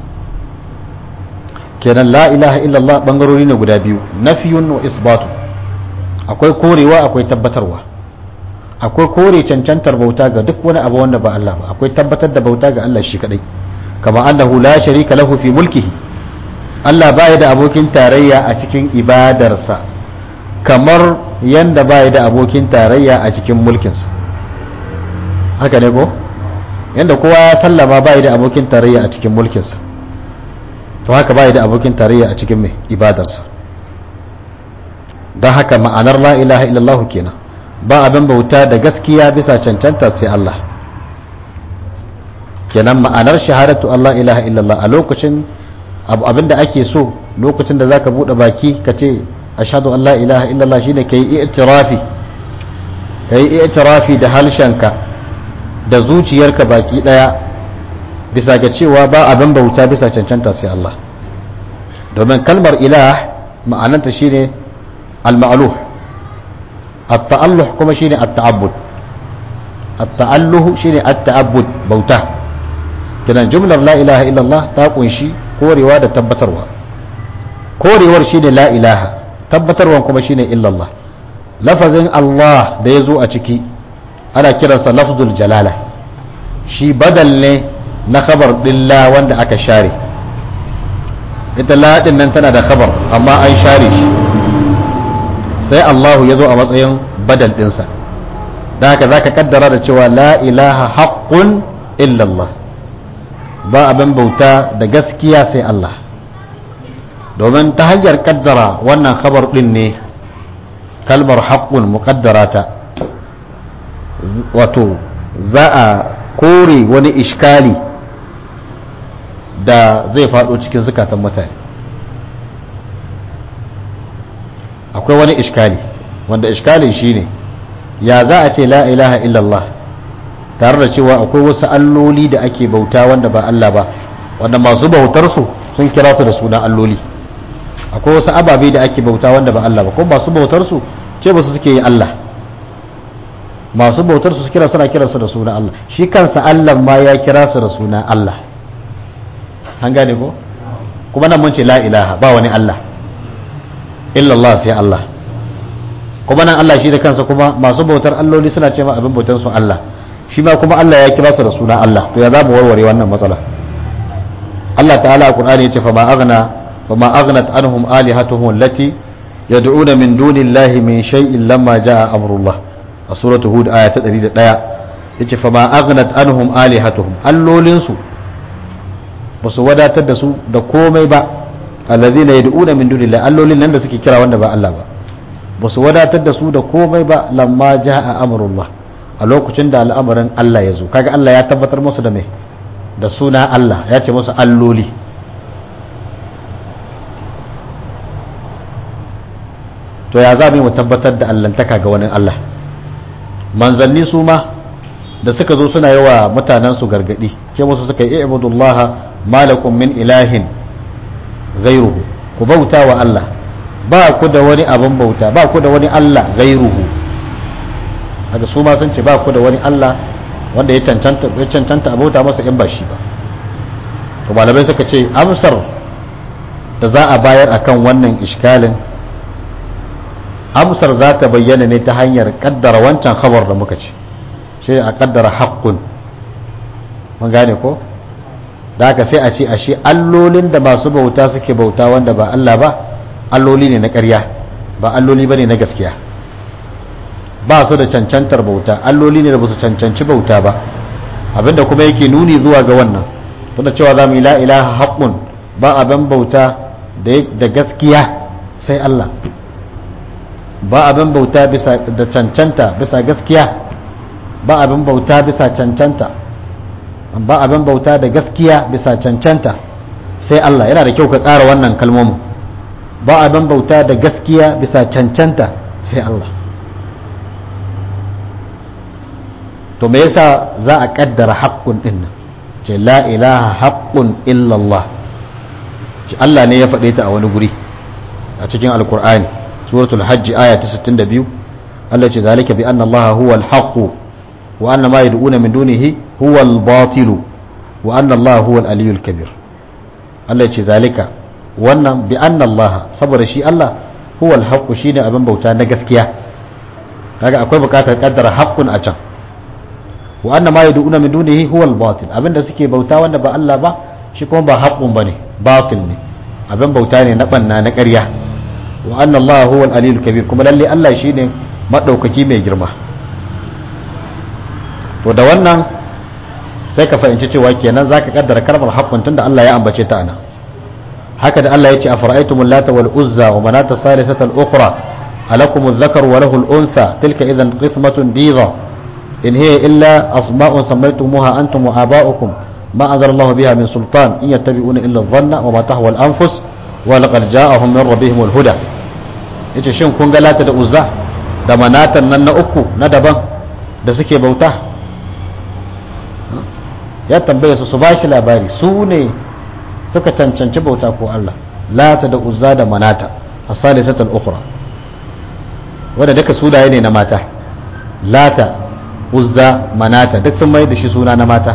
kenan la ilaha illallah bangarori ne guda biyu nafiyun wa isbatu akwai korewa akwai tabbatarwa akwai kore cancantar bauta ga duk wani abu wanda ba Allah ba akwai tabbatar da bauta ga Allah shi kadai kama annahu la sharika lahu fi mulkihi Allah baya da abokin tarayya a cikin ibadarsa kamar yanda baya da abokin tarayya a cikin mulkinsa haka ne ko yanda kowa ya sallama baya da abokin tarayya a cikin mulkinsa to haka baya da abokin tarayya a cikin mai ibadarsa don haka ma'anar la ilaha illallah kenan ba abin bauta da gaskiya bisa cancanta sai Allah kenan ma'anar shahadatu Allah ilaha illallah a lokacin abin da ake so lokacin da zaka bude baki ka ce ashhadu an la ilaha illallah shine kai i'tirafi kai i'tirafi da halshenka da zuciyarka baki daya bisa ga cewa ba abin bauta bisa cancanta sai Allah domin kalmar ilah ma'ananta shine al-ma'luh at-ta'alluh kuma shine at-ta'abbud at-ta'alluh shine at-ta'abbud bauta kidan jumlar la ilaha illallah ta kunshi korewa da tabbatarwa korewar shine la ilaha tabbatarwan kuma shine illallah lafazin Allah da ya zo a ciki ana kiransa lafzul jalala shi badal ne na khabar dilla wanda aka share ita laɗin nan tana da khabar amma an share shi sai Allahu ya zo a matsayin badal ɗinsa da haka za ka kaddara da cewa la ilaha haƙƙun illallah ba abin bauta da gaskiya sai Allah domin ta hanyar kaddara wannan khabar ɗin ne kalmar haƙƙun muƙaddara ta wato za a kore wani ishkali da zai faɗo cikin zukatan mutane akwai wani ishkali wanda ishkalin shine ya za a ce la ilaha illallah tare da cewa akwai wasu alloli da ake bauta wanda ba Allah ba wanda masu bautarsu sun kira su da suna alloli akwai wasu ababe da ake bauta wanda ba Allah ba kuma masu bautarsu ce ba su suke yi Allah masu bautar su kira suna kira su da suna Allah shi kansa Allah ma ya kira su da suna Allah an gane ko kuma nan mun ce la ilaha ba wani Allah illallah sai Allah kuma nan Allah shi da kansa kuma masu bautar alloli suna ce ma abin bautar su Allah shi ma kuma Allah ya kira su da suna Allah to ya za mu warware wannan matsala Allah ta'ala a Qur'ani ya ce fa ma aghna fa ma aghnat anhum alihatuhum allati yad'una min dunillahi min shay'in lamma jaa amrullah a suratu hud aya ta 101 yace fa ma aghnat anhum alihatuhum allolin su basu wadatar da su da komai ba allazina yad'una min dunillahi allolin nan da suke kira wanda ba Allah ba basu wadatar da su da komai ba lamma jaa amrullah a lokacin da al'amarin Allah ya zo kaga Allah ya tabbatar musu da me da suna Allah ya ce musu alloli to ya za mu tabbatar da allantaka ga wani Allah manzanni su ma da suka zo suna yi wa mutanensu gargadi ke wasu suka yi ibudullah malakum min ilahin gairuhu ku bauta wa Allah ba ku da wani abin bauta ba ku da wani Allah gairuhu haka su ma sun ce ba ku da wani Allah wanda ya cancanta ya cancanta a bauta masa in ba shi ba to malamai suka ce amsar da za a bayar akan wannan iskalin amsar za ta bayyana ne ta hanyar kaddara wancan khabar da muka ce shi a kaddara haƙƙun mun gane ko da haka sai a ce ashe allolin da masu bauta suke bauta wanda ba Allah ba alloli ne na ƙarya ba alloli ba ne na gaskiya ba su da cancantar bauta alloli ne da ba su cancanci bauta ba abinda kuma yake nuni zuwa ga wannan tunda cewa za mu yi la ilaha haƙƙun ba abin bauta da gaskiya sai Allah ba abin bauta bisa da cancanta bisa gaskiya ba abin bauta bisa cancanta ba abin bauta da gaskiya bisa cancanta sai Allah yana da kyau ka ƙara wannan kalmomin ba abin bauta da gaskiya bisa cancanta sai Allah to me yasa za a kaddara haƙƙun din nan ce la ilaha haƙƙun illallah ce Allah ne ya faɗe ta a wani guri a cikin alkur'ani suratul hajj aya ta 62 Allah ce zalika bi anna Allah huwa al-haqq wa anna ma yad'una min dunihi huwa al-batil wa anna Allah huwa al-aliyyul kabir Allah ce zalika wannan bi anna Allah saboda shi Allah huwa al-haqq shine abin bauta na gaskiya kaga akwai bukatar kaddara haqqun a can wa anna ma yad'una min dunihi huwa al-batil abinda suke bauta wanda ba Allah ba shi kuma ba haqqun bane batil ne abin bauta ne na banna na ƙarya wa anna Allah huwa al-aliyyul kabir kuma lalle Allah shine madaukaki mai girma to da wannan sai ka fahimci cewa kenan zaka kaddara kalmar haqqun tunda Allah ya ambace ta ana haka da Allah ya ce afara'aytumul lata wal uzza wa manata salisata al-ukhra alakum adh-dhakaru wa lahu al-untha tilka idhan qismatun dhiza in hiya illa asma'un sammaytumuha antum wa aba'ukum ma anzala Allah biha min sultan in yattabi'una illa adh-dhanna wa ma tahwa al-anfus wa laqad ja'ahum min rabbihim al-huda yace shin kun ga lata da uzza da manatan nan na uku na daban da suke bauta ya tambaye su su bashi labari su ne suka cancanci bauta ko Allah lata da uzza da manata as-salisatul ukhra wanda duka sunaye ne na mata lata uzza manata duk sun mai da shi suna na mata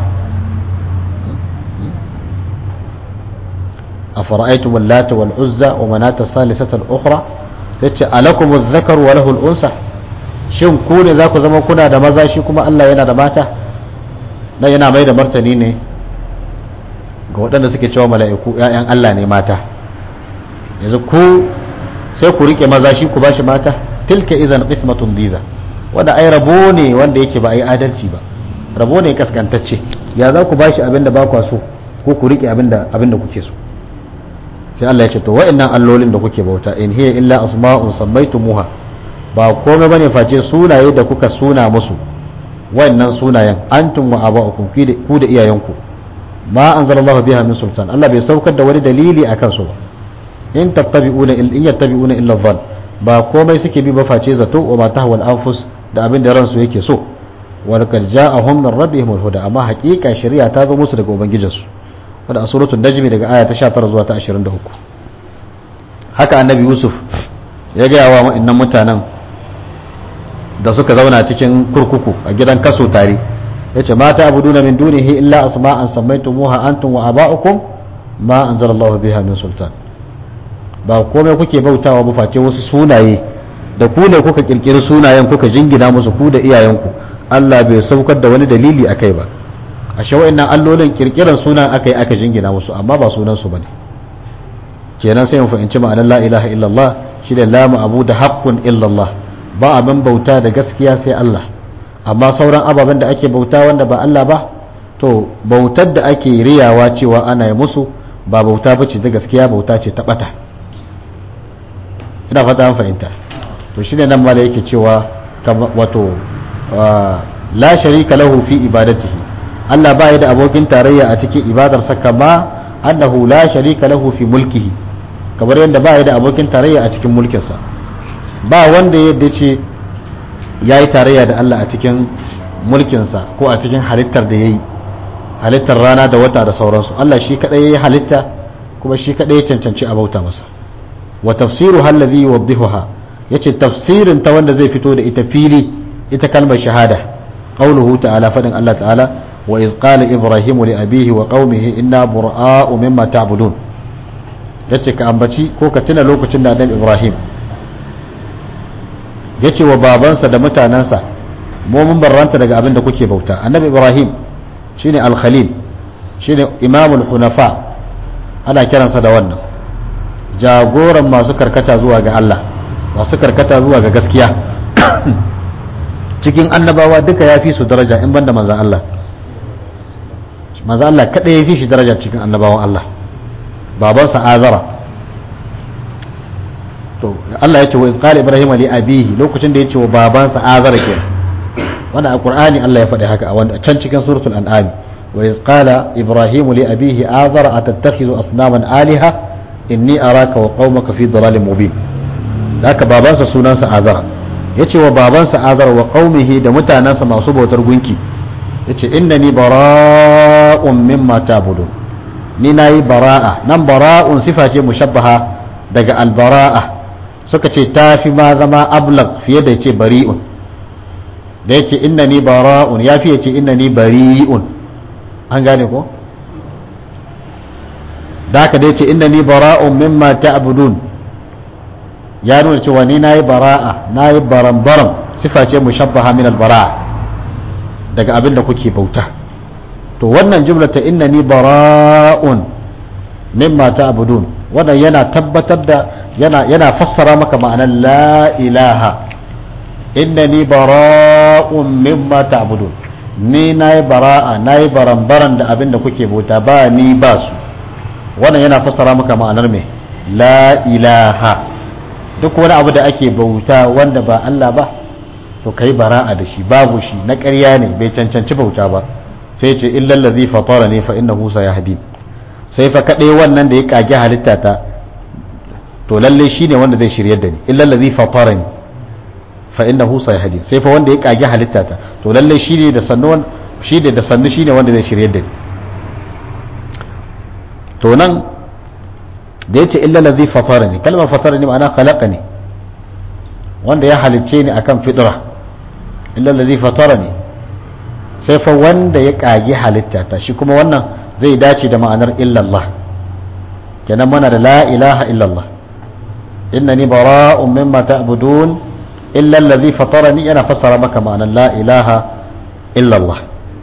أفرأيتم اللات والعزى ومناة الثالثة الأخرى yace alakum adh-dhakar wa lahu al-unsa shin ku ne za ku zama kuna da maza shi kuma Allah yana da mata na yana mai da martani ne ga waɗanda suke cewa mala'iku ‘ya'yan Allah ne mata yanzu ku sai ku rike maza shi ku bashi mata tilka izan qismatun diza wanda ai rabo ne wanda yake ba ai adalci ba rabo ne kaskantacce ya za ku bashi abin da ba kwa so ko ku rike abin da abin da kuke so sai Allah ya ce to wa'annan allolin da kuke bauta in hiya illa asma'un sammaytumuha ba komai bane face sunaye da kuka suna musu wannan sunayen antum wa aba'ukum ku da iyayenku ma anzalallahu biha min sultan Allah bai saukar da wani dalili akan su ba in tattabi'una in yattabi'una illa dhann ba komai suke bi ba face zato wa ma tahwal anfus da abin da ransu yake so wa laqad ja'ahum min rabbihim al-huda amma haqiqa shari'a ta zo musu daga ubangijinsu wanda a suratul najmi daga aya ta 19 zuwa ta 23 haka annabi yusuf ya ga wa wa'annan mutanen da suka zauna cikin kurkuku a gidan kaso tare yace ma ta'buduna min dunihi illa asma'an sammaytumuha antum wa aba'ukum ma anzalallahu biha min sultan ba komai kuke bautawa ba face wasu sunaye da ku ne kuka kirkiri sunayen kuka jingina musu ku da iyayenku Allah bai saukar da wani dalili akai ba a wa'annan allolin kirkiran sunan akai aka jingina musu amma ba sunan su bane kenan sai mu fahimci ma'anar la ilaha illallah shi da la ma'budu haqqun illallah ba abin bauta da gaskiya sai Allah amma sauran ababen da ake bauta wanda ba Allah ba to bautar da ake riyawa cewa ana yi musu ba bauta bace da gaskiya bauta ce ta bata ina fata an fahimta to shine nan ma da yake cewa wato la sharika lahu fi ibadatihi Allah ba ya da abokin tarayya a cikin ibadarsa kama annahu la sharika lahu fi mulkihi kamar yadda ba ya da abokin tarayya a cikin mulkinsa ba wanda yadda ce ya yi tarayya da Allah a cikin mulkinsa ko a cikin halittar da ya yi halittar rana da wata da sauransu Allah shi kaɗai ya yi halitta kuma shi kaɗai ya cancanci a bauta masa wa tafsiru hallazi yuwaddihuha yace tafsirin ta wanda zai fito da ita fili ita kalmar shahada qauluhu ta'ala fadin Allah ta'ala wa iz qala ibrahimu li abihi wa qaumihi inna bura'u mimma ta'budun yace ka ambaci ko ka tuna lokacin da Adam Ibrahim yace wa babansa da mutanansa mu mun barranta daga abin da kuke bauta annabi Ibrahim shine al-khalil shine imamul hunafa ana kiransa da wannan jagoran masu karkata zuwa ga Allah masu karkata zuwa ga gaskiya cikin annabawa duka ya fi su daraja in banda manzan Allah manzan Allah kada ya fi shi daraja cikin annabawan Allah babansa azara to Allah ya ce wa qala ibrahim li abihi lokacin da ya ce wa babansa azara ke wannan a qur'ani Allah ya faɗi haka a wanda can cikin suratul an'am wa iz qala ibrahim li abihi azara atattakhidhu asnaman aliha inni araka wa qaumaka fi dalalin mubin haka babansa sunansa azara yace wa babansa azara wa qaumihi da mutanansa masu bautar gunki yace innani bara'un mimma ta'budun ni nayi bara'a nan bara'un sifa ce mushabbaha daga albara'a suka ce tafi ma zama ablag fiye da yace bari'un da yace innani bara'un yafi yace innani bari'un an gane ko da haka dai ce inda ni bara'un mimma ta'budun ya nuna cewa ni nayi bara'a nayi baram-baram sifa ce mushabbaha min al-bara'a daga abin da kuke bauta to wannan jumla ta inna ni bara'un mimma ta'budun wannan yana tabbatar da yana yana fassara maka ma'anar la ilaha inna ni bara'un mimma ta'budun ni nayi bara'a nayi baram-baram da abin da kuke bauta ba ni ba su wannan yana fassara maka ma'anar mai la ilaha duk wani abu da ake bauta wanda ba Allah ba to kai bara'a da shi babu shi na ƙarya ne bai cancanci bauta ba sai ce illal ladhi fatara ne fa innahu sayahdi sai fa kadai wannan da ya kage halitta ta to lalle shine wanda zai shiryar da ni illal ladhi fatara ni fa innahu sayahdi sai fa wanda ya kage halitta ta to lalle shine da sannu shi da sannu shine wanda zai shiryar da ni to nan da ya ce illa lazi fatara ne kalmar fatara ne ma'ana khalaqa ne wanda ya halicce ni akan fitra illa lazi fatara ne sai fa wanda ya kage halitta ta shi kuma wannan zai dace da ma'anar illallah kenan mana da la ilaha illallah innani bara'un mimma ta'budun illa allazi fatarani yana fassara maka ma'anar la ilaha illa Allah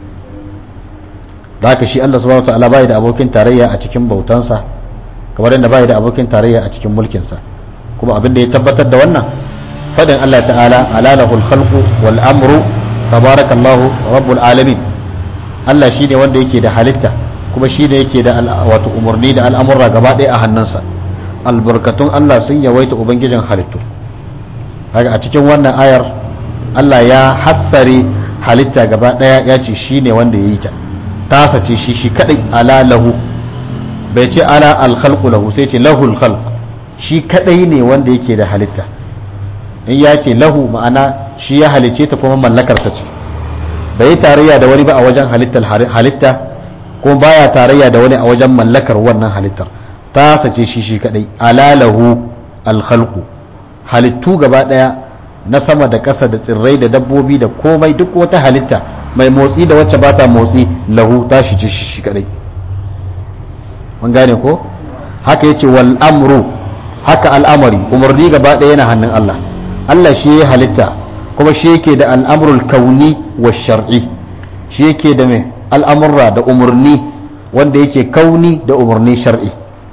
da haka shi Allah subhanahu wataala bai da abokin tarayya a cikin bautansa kamar yadda bai da abokin tarayya a cikin mulkinsa kuma abin da ya tabbatar da wannan fadin Allah ta'ala alalahul khalqu wal amru tabarakallahu rabbul alamin Allah shine wanda yake da halitta kuma shine yake da wato umarni da al'amurra gaba ɗaya a hannunsa albarkatun Allah sun yawaita ubangijin halittu haka a cikin wannan ayar Allah ya hassare halitta gaba ɗaya ya ce shine wanda ya yi ta tasa ce shi shi kadai ala lahu bai ce ala alkhalqu lahu sai ce lahul khalq shi kadai ne wanda yake da halitta in ya ce lahu ma'ana shi ya halice ta kuma mallakarsa ce bai yi tarayya da wani ba a wajen halittar halitta kuma baya tarayya da wani a wajen mallakar wannan halittar ta sace shi shi kadai alalahu alkhalqu halittu gaba daya na sama da ƙasa da tsirrai da dabbobi da komai duk wata halitta mai motsi da wacce ba ta motsi lahu ta shi ce shi shi kadai mun gane ko haka yace wal amru haka al'amari umarni gaba daya yana hannun Allah Allah shi ya halitta kuma shi yake da al'amrul kauni wa shar'i shi yake da mai al'amurra da umarni wanda yake kauni da umarni shar'i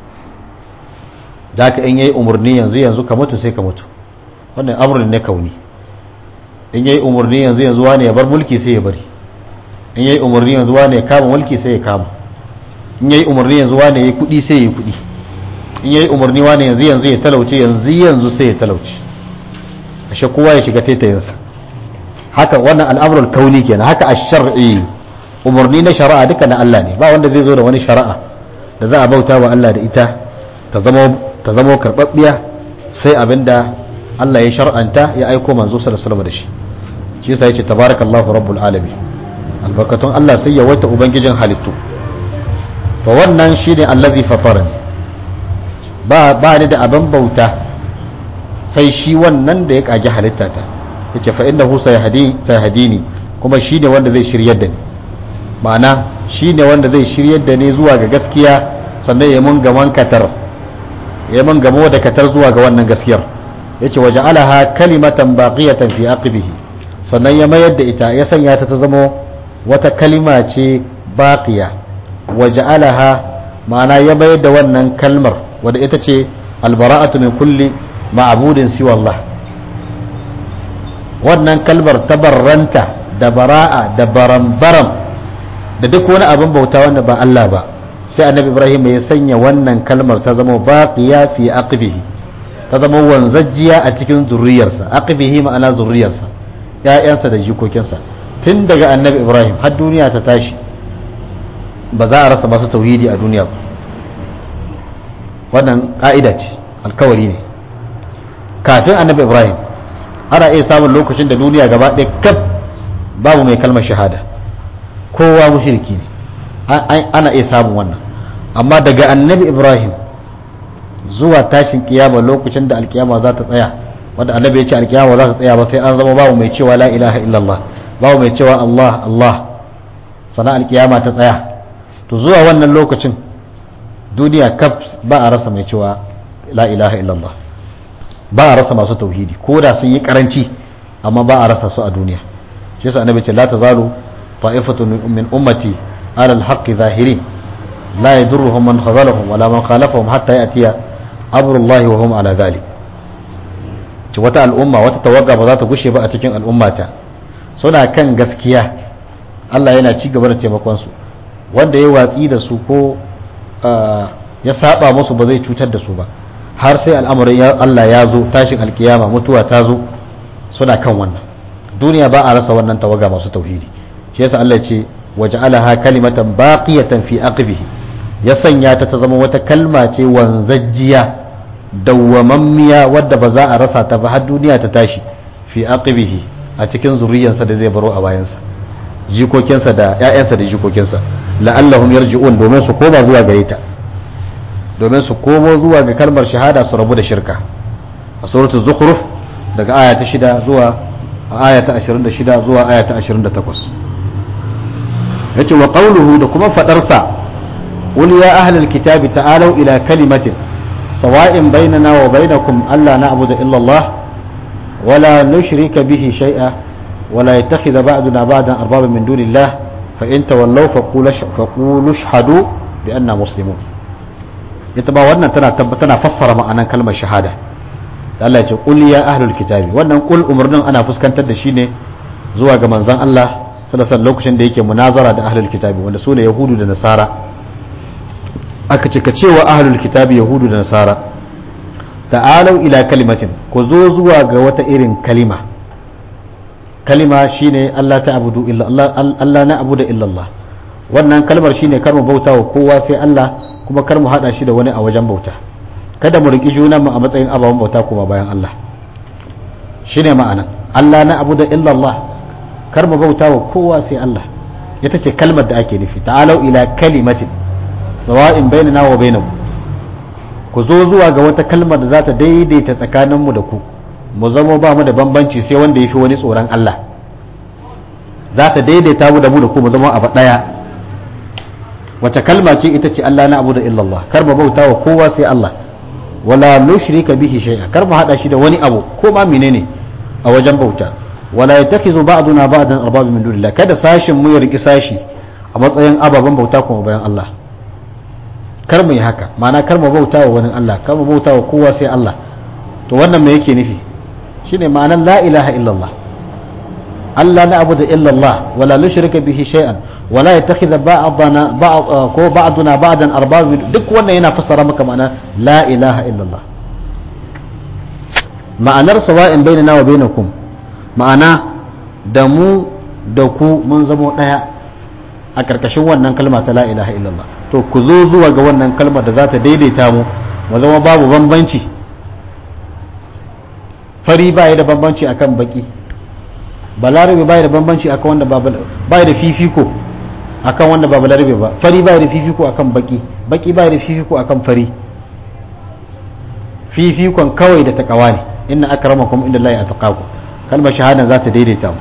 za ka in yayi umarni yanzu yanzu ka mutu sai ka mutu wannan amurin ne kauni in yayi umarni yanzu yanzu wani ya bar mulki sai ya bari in yayi umarni yanzu wani ya kama mulki sai ya kama in yayi umarni yanzu wani ya yi kuɗi sai ya yi kuɗi in yayi umarni wani yanzu yanzu ya talauce yanzu yanzu sai ya talauce ashe kowa ya shiga taitayinsa haka wannan al'amurul kauni kenan haka a shar'i umarni na shari'a duka na Allah ne ba wanda zai zo da wani shari'a da za a bauta wa Allah da ita ta zama karɓaɓɓiya sai abinda Allah ya shar'anta ya aiko manzo sallallahu da shi shi yasa yace tabarakallahu rabbul alamin albarkatun Allah sai ya wata ubangijin halittu to wannan shine allazi fatarani ba ba ni da abin bauta sai shi wannan da ya kage halittata yace fa innahu sayhadi sayhadini kuma shine wanda zai shiryar da ni ma'ana shine wanda zai shiryar da ni zuwa ga gaskiya sannan ya mun gaman katar ya mun gamo da katar zuwa ga wannan gaskiyar yace waja'alaha kalimatan baqiyatan fi aqibihi sannan ya mayar da ita ya sanya ta ta zama wata kalima ce baqiya waja'alaha ma'ana ya mayar da wannan kalmar wadda ita ce albara'atu min kulli ma'budin siwa Allah wannan kalmar tabarranta da bara'a da baram-baram da duk wani abin bauta wanda ba Allah ba sai annabi Ibrahim ya sanya wannan kalmar ta zama baqiya fi aqibihi ta zama wanzajjiya a cikin zurriyarsa aqibihi ma'ana zurriyarsa ƴaƴansa da jikokinsa tun daga annabi Ibrahim har duniya ta tashi ba za a rasa masu tauhidi a duniya ba wannan ka'ida ce alkawari ne kafin annabi Ibrahim ana iya samun lokacin da duniya gaba ɗaya kaf babu mai kalmar shahada kowa mushriki ne ana iya samun wannan amma daga annabi ibrahim zuwa tashin kiyama lokacin da alkiyama za ta tsaya wanda annabi ya ce alkiyama za ta tsaya ba sai an zama babu mai cewa la ilaha illallah babu mai cewa allah allah sana alkiyama ta tsaya to zuwa wannan lokacin duniya kaf ba a rasa mai cewa la ilaha illallah ba a rasa masu tauhidi ko da sun yi karanci amma ba a rasa su a duniya shi yasa annabi ce la tazalu ta'ifatu min ummati ala al-haqq zahirin la yadurruhum man khazalahum wala man khalafahum hatta ya'tiya amrullahi wa hum ala dhalik ci wata al'umma wata tawaga ba za ta gushe ba a cikin al'ummata suna kan gaskiya Allah yana ci gaba da taimakon su wanda ya watsi da su ko ya saba musu ba zai cutar da su ba har sai al'amarin Allah ya zo tashin alkiyama mutuwa ta zo suna kan wannan duniya ba a rasa wannan tawaga masu tauhidi shi yasa Allah ce waja'alaha kalimatan baqiyatan fi aqibihi ya sanya ta ta zama wata kalma ce wanzajjiya dawwamammiya wadda ba za a rasa ta ba har duniya ta tashi fi aqibihi a cikin zuriyarsa da zai baro a bayansa jikokinsa da ƴaƴansa da jikokinsa la'allahum yarji'un domin su koma zuwa gare ta domin su komo zuwa ga kalmar shahada su rabu da shirka a suratul zukhruf daga aya ta 6 zuwa aya ta 26 zuwa aya ta 28 yace wa qawluhu da kuma fadarsa qul ya ahlal kitabi ta'alu ila kalimatin sawa'in bainana wa bainakum alla na'budu illa Allah ولا نشرك به شيئا ولا يتخذ بعضنا بعضا أربابا من دون الله فإن تولوا فقولوا اشهدوا بأننا مسلمون ita ba wannan tana tana fassara ma'anan kalmar shahada da Allah ya ce qul ya ahlul kitabi wannan qul umurnin ana fuskantar da shi ne zuwa ga manzon Allah sallallahu alaihi lokacin da yake munazara da ahlul kitabi wanda sune yahudu da nasara aka ce ka cewa ahlul kitabi yahudu da nasara ta'alau ila kalimatin ku zo zuwa ga wata irin kalima kalima shine Allah ta abudu illa Allah Allah na abuda illa Allah wannan kalmar shine kar mu bauta wa kowa sai Allah kuma kar mu hada shi da wani a wajen bauta kada mu riki juna mu a matsayin ababen bauta kuma bayan Allah shine ma'ana Allah na abuda illa Allah kar mu bauta wa kowa sai Allah ita ce kalmar da ake nufi ta'alau ila kalimatin sawa'in bainana wa bainakum ku zo zuwa ga wata kalmar da za ta daidaita tsakaninmu da ku mu zama ba mu da bambanci sai wanda ya fi wani tsoron Allah za ta daidaita mu da mu da ku mu zama abu ɗaya wace kalma ce ita ce Allah na abu da illallah kar mu bauta wa kowa sai Allah wala nushrika bihi shay'a kar mu hada shi da wani abu ko ma menene a wajen bauta wala yattakizu ba'duna ba'dan arbab min dunillah kada sashin mu ya riki sashi a matsayin ababen bauta kuma bayan Allah kar mu yi haka ma'ana kar mu bauta wa wani Allah kar mu bauta wa kowa sai Allah to wannan me yake nufi shine ma'anan la ilaha illallah Allah la abuda illallah wala nushrika bihi shay'an wala yattakhidha ba'dana ba'd ko ba'duna ba'dan arbab duk wannan yana fassara maka ma'ana la ilaha illallah ma'anar sawa'in bainana wa bainakum ma'ana da mu da ku mun zamo daya a karkashin wannan kalma ta la ilaha illallah to ku zo zuwa ga wannan kalmar da za ta daidaita mu mu zama babu bambanci fari ba da bambanci akan baki balarabe ba da bambanci akan wanda ba da fifiko akan wanda ba balarabe ba fari ba da fifiko akan baki baki ba da fifiko akan fari fifikon kawai da takawa ne inna akramakum inda Allah ya taqaku kalmar shahada za ta daidaita mu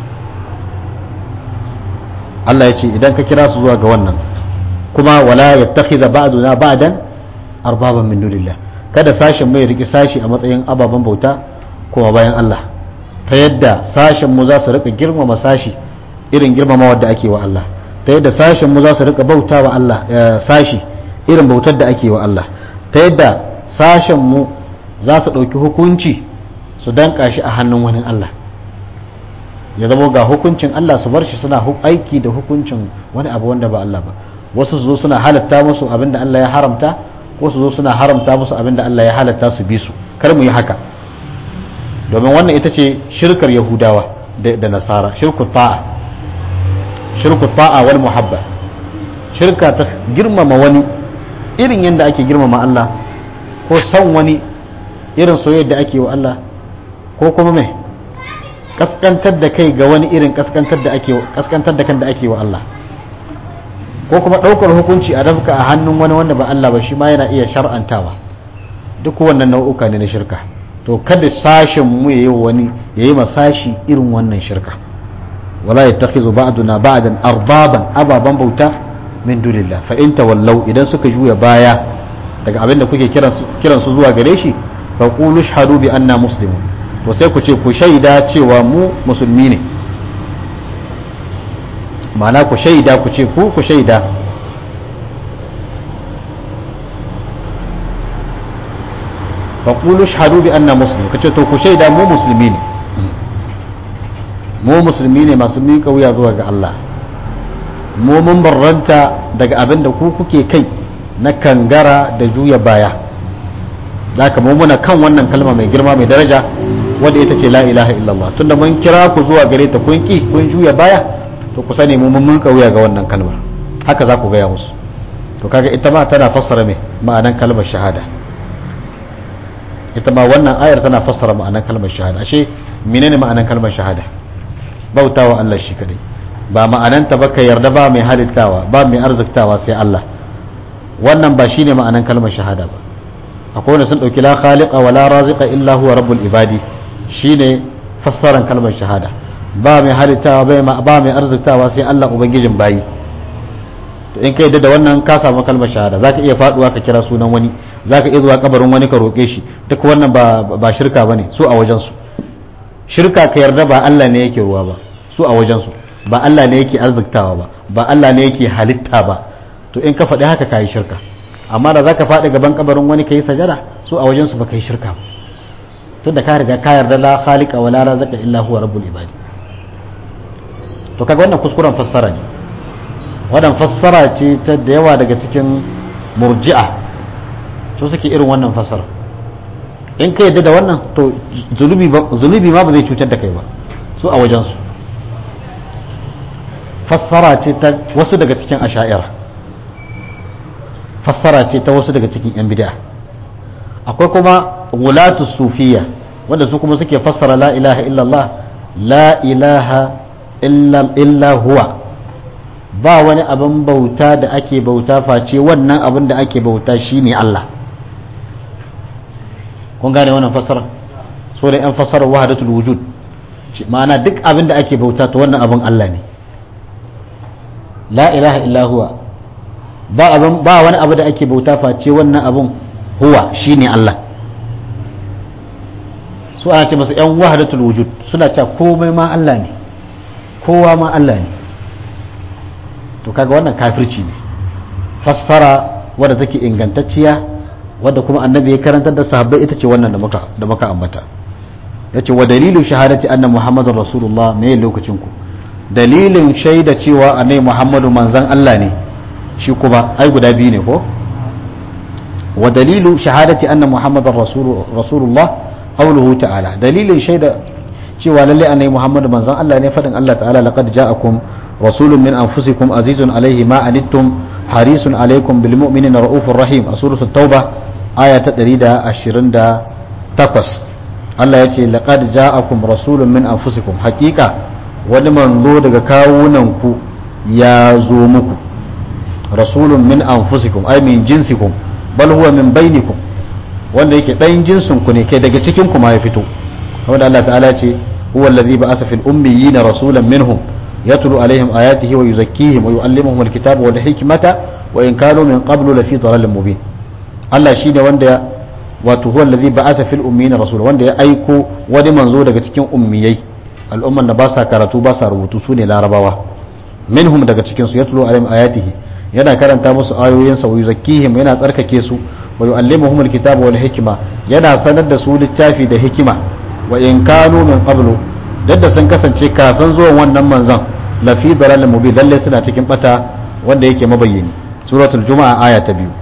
Allah ya ce idan ka kira su zuwa ga wannan kuma wala yattakhidha ba'duna ba'dan arbaban min dunillah kada sashen mai riki sashi a matsayin ababen bauta kuma bayan Allah ta yadda sashen mu za su rika girmama sashi irin girmama wadda ake wa Allah ta yadda sashen mu za su rika bauta wa Allah sashi irin bautar da ake wa Allah ta yadda sashen mu za su ɗauki hukunci su danka shi a hannun wani Allah ya zama ga hukuncin Allah su bar shi suna aiki da hukuncin wani abu wanda ba Allah ba wasu su zo suna halatta musu abin da Allah ya haramta ko su zo suna haramta musu abin da Allah ya halatta su bi su kar mu yi haka domin wannan ita ce shirkar yahudawa da nasara shirku ta'a shirku ta'a wal muhabba shirka ta girmama wani irin yadda ake girmama Allah ko san wani irin soyayya da ake wa Allah ko kuma mai kaskantar da kai ga wani irin kaskantar da ake kaskantar da kan da ake wa Allah ko kuma ɗaukar hukunci a rafka a hannun wani wanda ba Allah ba shi ma yana iya shar'antawa duk wannan nau'uka ne na shirka to kada sashen mu yayi wani yayi masashi irin wannan shirka wala yattakhizu ba'duna ba'dan arbaban ababan bauta min dunillah fa in tawallaw idan suka juya baya daga abinda kuke kiran su kiran su zuwa gare shi fa qulu shahadu bi anna muslimun to sai ku ce ku shaida cewa mu musulmi ne ma'ana ku shaida ku ce ku ku shaida faƙulu shahadu bi anna muslim ka ce to ku shaida mu musulmi ne mu musulmi ne masu miƙa wuya zuwa ga Allah mu mun barranta daga abin da ku kuke kai na kangara da juya baya zaka mu muna kan wannan kalma mai girma mai daraja wadda ita ce la ilaha illallah tunda mun kira ku zuwa gare ta kun ki kun juya baya to ku sani mu mun miƙa wuya ga wannan kalmar haka za ku gaya musu to kaga ita ma tana fassara me ma'anan kalmar shahada ita ma wannan ayar tana fassara ma'anan kalmar shahada ashe menene ma'anan kalmar shahada bautawa Allah shi kadai ba ma'ananta ba ka yarda ba mai halittawa ba mai arziktawa sai Allah wannan ba shine ma'anan kalmar shahada ba akwai wanda sun dauki la khaliqa wa la raziqa illa huwa rabbul ibadi shine fassaran kalmar shahada ba mai halittawa ba mai arziktawa sai Allah ubangijin bayi to in ka yadda da wannan ka samu kalmar shahada zaka iya faduwa ka kira sunan wani zaka iya zuwa kabarin wani ka roke shi duk wannan ba ba shirka bane su a wajen su shirka ka yarda ba Allah ne yake ruwa ba su a wajensu ba Allah ne yake arziktawa ba ba Allah ne yake halitta ba to in ka faɗi haka ka yi shirka amma da za ka faɗi gaban kabarin wani ka yi sajada su a wajensu ba ka yi shirka ba tun da ka riga ka yarda la khaliqa wa la razaka illa huwa rabbul ibadi to kaga wannan kuskuren fassara ne wannan fassara ce ta da yawa daga cikin murji'a su suke irin wannan fassara in ka yadda da wannan to zunubi ma ba zai cutar da kai ba su a wajensu fassara ce ta wasu daga cikin asha'ira fassara ce ta wasu daga cikin yan bid'a akwai kuma wulatu sufiya wanda su kuma suke fassara la ilaha illallah la ilaha illa huwa ba wani abin bauta da ake bauta face wannan abin da ake bauta shine Allah kun gane wannan fassara so da yan fassara wahadatul wujud ma'ana duk abin da ake bauta to wannan abin Allah ne la ilaha illa huwa ba abin ba wani abu da ake bauta face wannan abin huwa shine Allah su ana ce masa yan wahadatul wujud suna cewa komai ma Allah ne kowa ma Allah ne to kaga wannan kafirci ne fassara wadda take ingantacciya wadda kuma annabi ya karantar da sahabbai ita ce wannan da muka da muka ambata yace wa dalilu shahadati anna muhammadar rasulullah me lokacin ku dalilin shaida cewa annabi muhammadu manzon Allah ne shi kuma ai guda biyu ne ko wa dalilu shahadati anna muhammadar rasulullah qawluhu ta'ala dalilin shaida cewa lalle annabi muhammadu manzon Allah ne fadin Allah ta'ala laqad ja'akum rasulun min anfusikum azizun alaihi ma anittum harisun alaikum bil mu'minina raufur rahim a suratul tauba aya ta 128 Allah ya ce laqad ja'akum rasulun min anfusikum haqiqa wani manzo daga kawunanku ya zo muku rasulun min anfusikum ay min jinsikum bal huwa min bainikum wanda yake ɗayan jinsin ku ne kai daga cikin ku ma ya fito kamar da Allah ta'ala ce huwa allazi ba'asa fil ummiyina rasulan minhum yatlu alaihim ayatihi wa yuzakkihim wa yu'allimuhum alkitaba wal hikmata wa in kanu min qablu lafi dhalalin mubin Allah shine wanda wato huwa allazi ba'asa fil ummiyina rasulan wanda ya aiko wani manzo daga cikin ummiyai al'umman da ba sa karatu ba sa rubutu su ne larabawa minhum daga cikin su yatlu alaihim ayatihi yana karanta musu ayoyinsa wa yuzakkihim yana tsarkake su wa yu'allimuhum alkitaba wal hikma yana sanar da su littafi da hikima wa in kanu min qablu dadda sun kasance kafin zuwan wannan manzon lafi dalalin mubin lalle suna cikin bata wanda yake mabayyani suratul juma'a aya ta biyu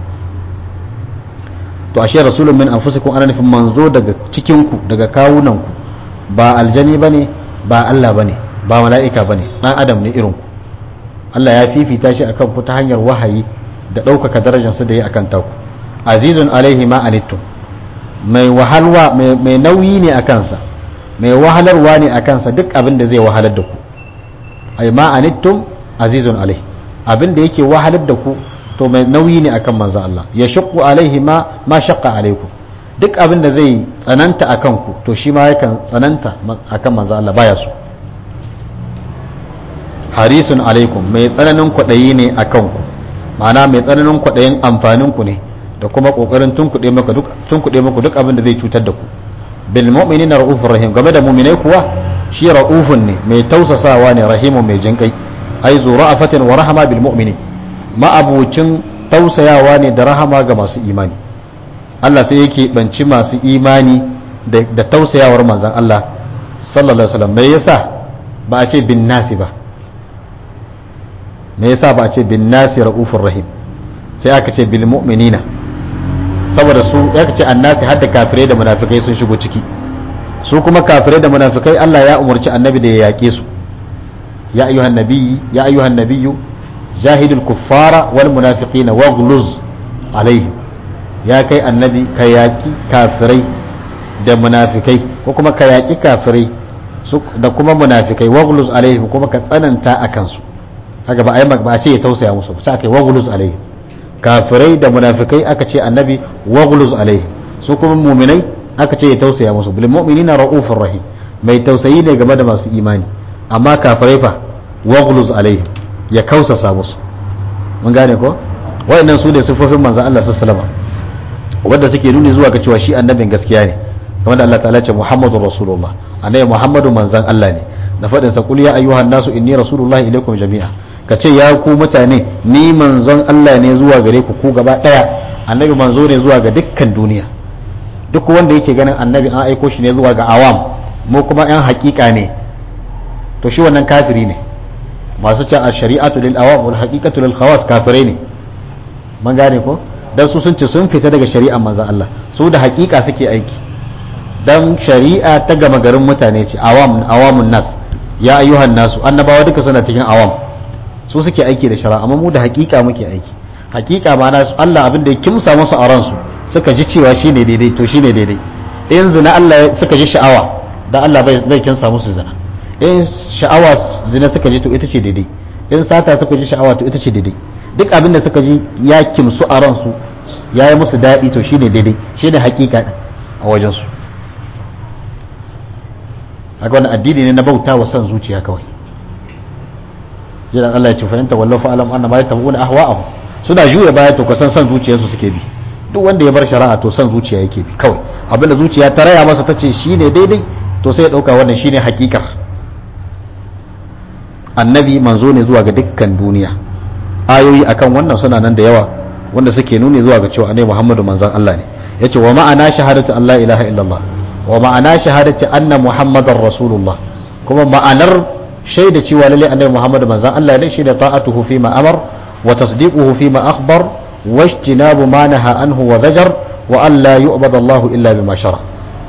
to ashe rasulun min anfusikum ana nufin manzo daga cikin ku daga kawunan ku ba aljani bane ba Allah bane ba mala'ika bane dan adam ne irin ku Allah ya fifita shi akan ku ta hanyar wahayi da ɗaukaka darajarsa da yi akan taku azizun alaihi ma anittum mai wahalwa mai nauyi ne a kansa mai wahalarwa ne a kansa duk abin da zai wahalar da ku ai ma anittum azizun alaihi abin da yake wahalar da ku to mai nauyi ne akan manzo Allah ya shaqqu alaihi ma ma shaqqa alaikum duk abin da zai tsananta akan ku to shi ma yakan tsananta akan manzo Allah baya so harisun alaikum mai tsananin kwaɗayi ne a kanku ma'ana mai tsananin kwaɗayin amfanin ku ne da kuma ƙoƙarin tunkuɗe maka duk tunkuɗe muku duk abin da zai cutar da ku bil mu'minina ra'ufur rahim game da mu'minai kuwa shi ra'ufun ne mai tausasawa ne rahimun mai jinkai ai zu ra'afatin wa rahama bil mu'minin ma'abucin tausayawa ne da rahama ga masu imani Allah sai yake banci masu imani da tausayawar manzon Allah sallallahu alaihi wasallam me yasa ba a ce bin nasi ba me yasa ba a ce bin nasi ra'ufur rahim sai aka ce bil mu'minina saboda su ya ce annasi har da kafirai da munafikai sun shigo ciki su kuma kafirai da munafikai Allah ya umarci annabi da ya yaƙe su ya ayyuhan nabiyyi ya ayyuhan nabiyyu jahidul kuffara wal munafiqina waghluz alaihim ya kai annabi ka yaƙi kafirai da munafikai ko kuma ka yaƙi kafirai da kuma munafikai waghluz alaihim kuma ka tsananta akan su haka ba a yi ba a ce ya tausaya musu ba sai aka yi waghluz alaihim kafirai da munafikai aka ce annabi waghluz alaihim su kuma muminai aka ce ya tausaya musu bil mu'minina ra'ufur rahim mai tausayi ne game da masu imani amma kafirai fa waghluz alaihim ya kausasa musu mun gane ko wayannan su ne sifofin manzon Allah sallallahu alaihi wasallam wanda suke nuni zuwa ga cewa shi annabin gaskiya ne kamar da Allah ta'ala ce Muhammadur Rasulullah annabi Muhammadu manzon Allah ne da faɗin sa qul ya ayyuhan nasu inni rasulullahi ilaikum jami'a ka ce ya ku mutane ni manzon Allah ne zuwa gare ku ku gaba daya annabi manzo ne zuwa ga dukkan duniya duk wanda yake ganin annabi an aiko shi ne zuwa ga awam mu kuma yan hakika ne to shi wannan kafiri ne masu ce a shari'atu lil awam wal haqiqatu lil khawas kafirai ne mun gane ko dan su sun ce sun fita daga shari'ar manzon Allah su da hakika suke aiki dan shari'a ta gama garin mutane ce awam awamun nas ya ayyuhan nasu annabawa duka suna cikin awam su suke aiki da shari'a amma mu da hakika muke aiki hakika ma na Allah abin da ya kimsa musu a ransu suka ji cewa shine daidai to shine daidai in zina Allah suka ji sha'awa dan Allah bai bai kinsa musu zina in sha'awa zina suka ji to ita ce daidai in sata suka ji sha'awa to ita ce daidai duk abin da suka ji ya kimsu a ransu ya yi musu daɗi to shine daidai shine hakika din a wajensu haka wani addini ne na bauta wa son zuciya kawai jiran Allah ya ce fahimta wallahu fa alam anna ma yatabuna ahwa'ahum suna juya baya to kasan son zuciyarsu suke bi duk wanda ya bar shari'a to son zuciya yake bi kawai abinda zuciya ta raya masa tace shine daidai to sai ya dauka wannan shine hakikar annabi manzo ne zuwa ga dukkan duniya ayoyi akan wannan suna nan da yawa wanda suke nuni zuwa ga cewa annabi Muhammadu manzon Allah ne yace wa ma'ana shahadatu Allah ilaha illallah wa ma'ana shahadatu anna muhammadar rasulullah kuma ma'anar shaida cewa lalle annabi Muhammadu manzon Allah ne shine ta'atuhu fi ma amar wa tasdiquhu fi ma akhbar wa ijtinabu ma naha anhu wa zajar wa an la yu'bad Allah illa bima shara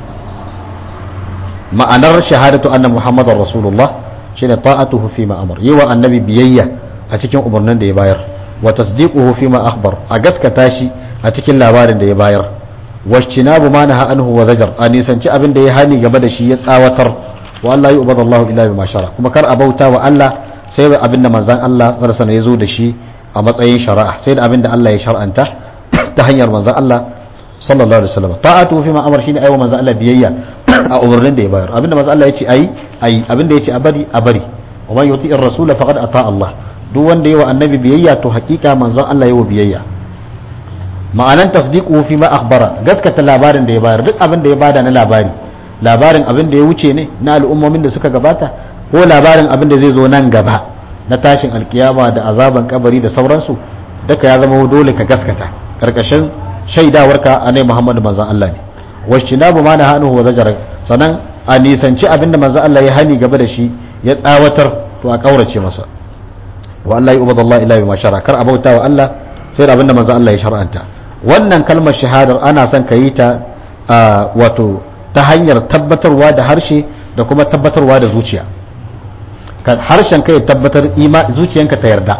ma'anar shahadatu anna muhammadar rasulullah shine ta'atuhu fi ma amar yi wa annabi biyayya a cikin umarnin da ya bayar wa tasdiquhu fi ma akhbar a gaskata shi a cikin labarin da ya bayar wajtinabu ma naha anhu wa zajar a nisanci abin da ya hani gaba da shi ya tsawatar wa Allah yu'badu Allah illa bima shara kuma kar a bauta wa Allah sai da abin da manzon Allah sallallahu alaihi ya zo da shi a matsayin shari'a sai da abin da Allah ya shar'anta ta hanyar manzon Allah sallallahu alaihi wasallam ta'atu fi ma amar shine aiwa manzon Allah biyayya a umarnin da ya bayar abin da manzon Allah ya ce ayi ayi abin da ya ce a bari a bari wa man yuti'ir rasula faqad ata Allah duk wanda yawa annabi biyayya to hakika manzon Allah yawa biyayya ma'anan tasdiqu fi ma akhbara gaskata labarin da ya bayar duk abin da ya bada na labari labarin abin da ya wuce ne na al'ummomin da suka gabata ko labarin abin da zai zo nan gaba na tashin alkiyama da azaban kabari da sauransu duka ya zama dole ka gaskata karkashin shaidawarka annabi Muhammadu manzon Allah ne washinabu ma na hanuhu wa zajara sanan a nisanci abin da manzon Allah ya hani gaba da shi ya tsawatar to a kaurace masa wa Allah ya ubada Allah ila bima shara kar abauta wa Allah sai da abinda manzo Allah ya shar'anta wannan kalmar shahadar ana son ka yi ta wato ta hanyar tabbatarwa da harshe da kuma tabbatarwa da zuciya harshen ka ya tabbatar zuciyanka ta yarda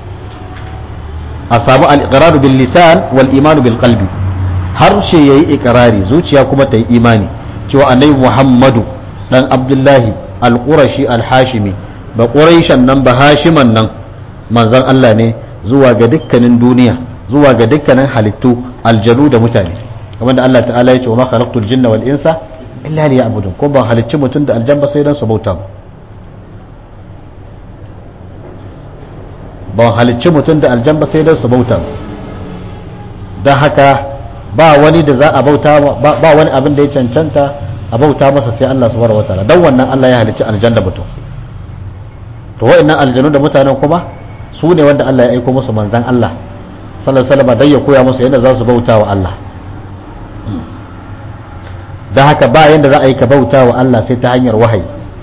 a samu al-iqrar bil lisan wal iman bil qalbi harshe yayi iqrari zuciya kuma ta yi imani cewa annabi Muhammadu dan Abdullahi al-Qurashi al-Hashimi ba Quraishan nan ba Hashiman nan manzon Allah ne zuwa ga dukkanin duniya zuwa ga dukkanin halittu aljanu da mutane kamar da Allah ta'ala ya ce wa ma khalaqtul jinna wal insa illa liya'budun ko ban halicci mutum da aljan ba sai dan su bauta mu ban halicci mutum da aljan ba sai dan su bauta mu dan haka ba wani da za a bauta ba wani abin da ya cancanta a bauta masa sai Allah subhanahu wataala dan wannan Allah ya halicci aljan da mutum to wa'annan aljanu da mutanen kuma su ne wanda Allah ya aiko musu manzan Allah sallallahu alaihi wasallam dan ya koya musu yadda za su bauta wa Allah da haka ba yadda za a yi ka bauta wa Allah sai ta hanyar wahayi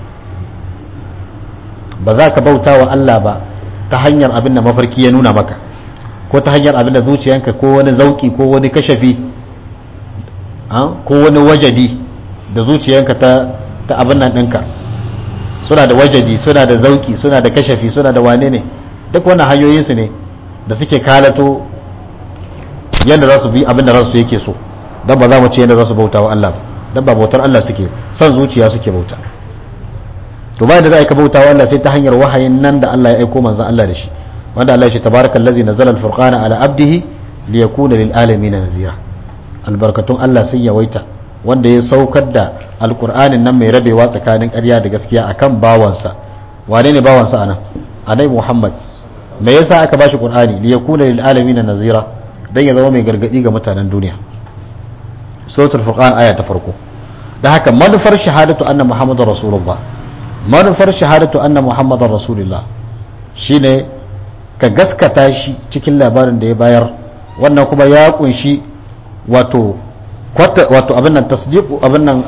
ba za ka bauta wa Allah ba ta hanyar abin da mafarki ya nuna maka ko ta hanyar abin da zuciyanka ko wani zauki ko wani kashafi ko wani wajadi da zuciyanka ta ta abin nan ɗinka suna da wajadi suna da zauki suna da kashafi suna da wane ne duk wannan hanyoyinsu ne da suke kalato yadda za su bi abin da ransu yake so don ba za mu ce yadda za su bauta wa Allah don ba bautar Allah suke son zuciya suke bauta to bayan da za a yi ka bauta wa Allah sai ta hanyar wahayin nan da Allah ya aiko manzon Allah da shi wanda Allah ya ce tabarakal ladzi nazzala al-furqana ala abdihi liyakuna lil alamin nazira albarkatun Allah sun yawaita wanda ya saukar da alqur'anin nan mai rabewa tsakanin ƙarya da gaskiya akan bawansa wane ne bawansa anan annabi Muhammad me yasa aka bashi qur'ani li yakuna lil alamin nazira dan ya zama mai gargadi ga mutanen duniya suratul furqan aya ta farko da haka manufar shahadatu anna muhammadar rasulullah manufar shahadatu anna muhammadar rasulullah shine ka gaskata shi cikin labarin da ya bayar wannan kuma ya kunshi wato wato abin nan tasdiqu abin nan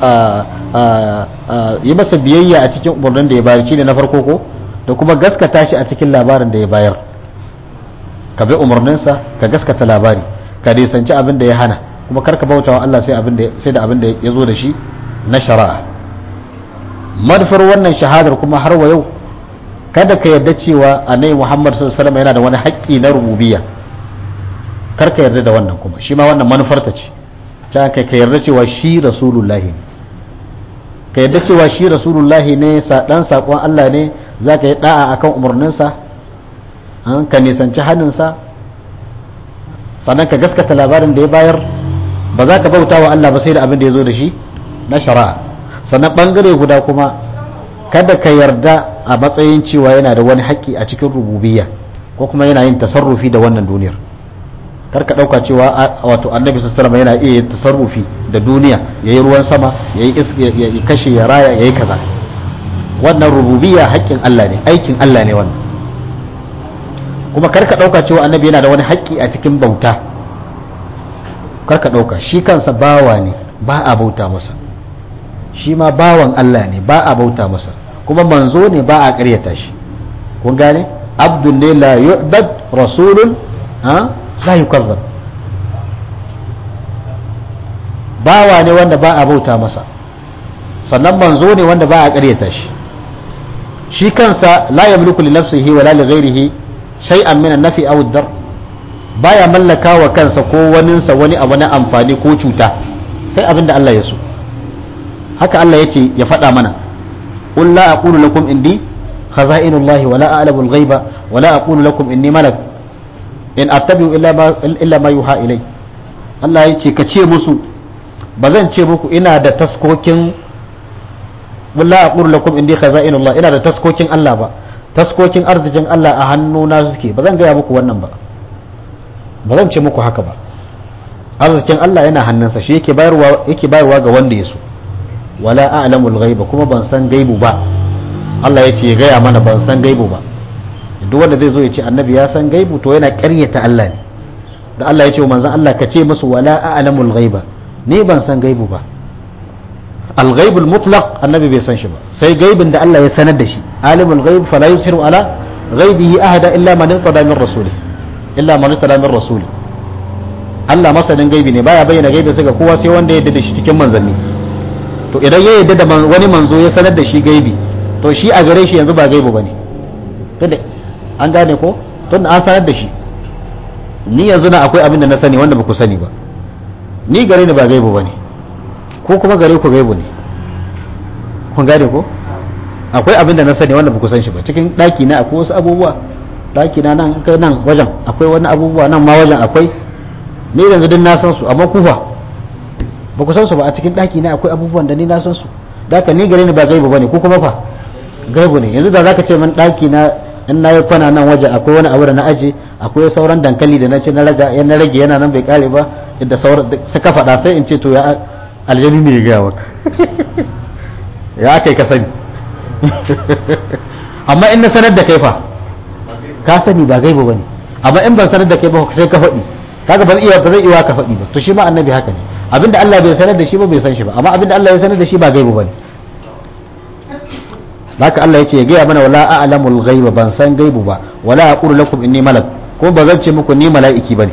yi masa biyayya a cikin umarnin da ya bayar shine na farko ko da kuma gaskata shi a cikin labarin da ya bayar ka bi umarninsa ka gaskata labari ka nisanci abin da ya hana kuma karka bauta wa Allah sai abin da sai da abin da ya zo da shi na shari'a madfar wannan shahadar kuma har wa yau kada ka yarda cewa annabi Muhammad sallallahu alaihi wasallam yana da wani haƙƙi na rububiyya karka yarda da wannan kuma shi ma wannan manufarta ce ta kai ka yarda cewa shi rasulullahi ne ka yarda cewa shi rasulullahi ne dan sakon Allah ne za ka yi da'a akan umarninsa ka nisanci hannunsa sannan ka gaskata labarin da ya bayar ba za ka bauta wa Allah ba sai da abin da ya zo da shi na shari'a sannan bangare guda kuma kada ka yarda a matsayin cewa yana da wani haƙƙi a cikin rububiyya ko kuma yana yin tasarrufi da wannan duniyar kar ka ɗauka cewa wato annabi sallallahu yana iya yin tasarrufi da duniya yayi ruwan sama yayi ya kashe ya raya yayi kaza wannan rububiyya haƙƙin Allah ne aikin Allah ne wannan kuma kar ka ɗauka cewa annabi yana da wani haƙƙi a cikin bauta kar ka ɗauka shi kansa bawa ne ba a bauta masa shi ma bawan Allah ne ba a bauta masa kuma manzo ne ba a ƙaryata shi kun gane abdul ne la yu'bad rasulun ha la yukazzab bawa ne wanda ba a bauta masa sannan manzo ne wanda ba a ƙaryata shi shi kansa la yamliku li nafsihi wala li ghairihi shay'an min an-nafi aw ad-dar baya mallaka wa kansa ko waninsa wani abu na amfani ko cuta sai abinda Allah ya so haka Allah yace ya faɗa mana qul la aqulu lakum indi khaza'inullahi wala a'lamu al-ghaiba wala aqulu lakum inni malak in attabi'u illa ma illa ma yuha ilai Allah yace ka ce musu ba zan ce muku ina da taskokin wala aqulu lakum indi khaza'inullah ina da taskokin Allah ba taskokin arzikin Allah a hannuna suke ba zan gaya muku wannan ba ba zan ce muku haka ba arzikin Allah yana hannunsa shi yake bayarwa yake bayarwa ga wanda ya so wala a'lamul ghaiba kuma ban san gaibu ba Allah ya ce ya gaya mana ban san gaibu ba duk wanda zai zo ya ce annabi ya san gaibu to yana ƙaryata Allah ne da Allah ya ce wa manzon Allah ka ce musu wala a'lamul ghaiba ni ban san gaibu ba al-ghaibul mutlaq annabi bai san shi ba sai gaibin da Allah ya sanar da shi alimul ghaib fala yusiru ala ghaibihi ahada illa man irtada min rasulih illa man irtada min rasulih Allah masanin gaibi ne baya bayyana gaibi sai ga kowa sai wanda ya yarda da shi cikin manzanni to idan ya yarda da wani manzo ya sanar da shi gaibi to shi a gare shi yanzu ba gaibu bane tunda an gane ko tunda an sanar da shi ni yanzu na akwai abin da na sani wanda ba ku sani ba ni gare ni ba gaibu bane ko kuma gare ku gaibu ne kun gane ko akwai abin da na sani wanda ba ku san shi ba cikin daki na akwai wasu abubuwa daki na nan kai nan wajen akwai wani abubuwa nan ma wajen akwai ni yanzu din na san su amma ku fa ba ku san su ba a cikin daki na akwai abubuwan da ni na san su da ni gare ni ba gaibu bane ko kuma fa gaibu ne yanzu da zaka ce min daki na in na yi kwana nan waje akwai wani abu da na aje akwai sauran dankali da na ce na raga na rage yana nan bai kare ba da sauran suka faɗa sai in ce to ya aljani ne ya gaya maka ya kai ka sani amma in na sanar da kai fa ka sani ba gaibu bane amma in ban sanar da kai ba sai ka faɗi kaga ba zai iya ba zai iya ka faɗi ba to shi ma annabi haka ne abinda Allah bai sanar da shi ba bai san shi ba amma abinda Allah ya sanar da shi ba gaibu bane haka Allah ya ce ya gaya mana wala a'lamul ghaiba ban san gaibu ba wala aqulu lakum inni malak ko ba zan ce muku ni mala'iki bane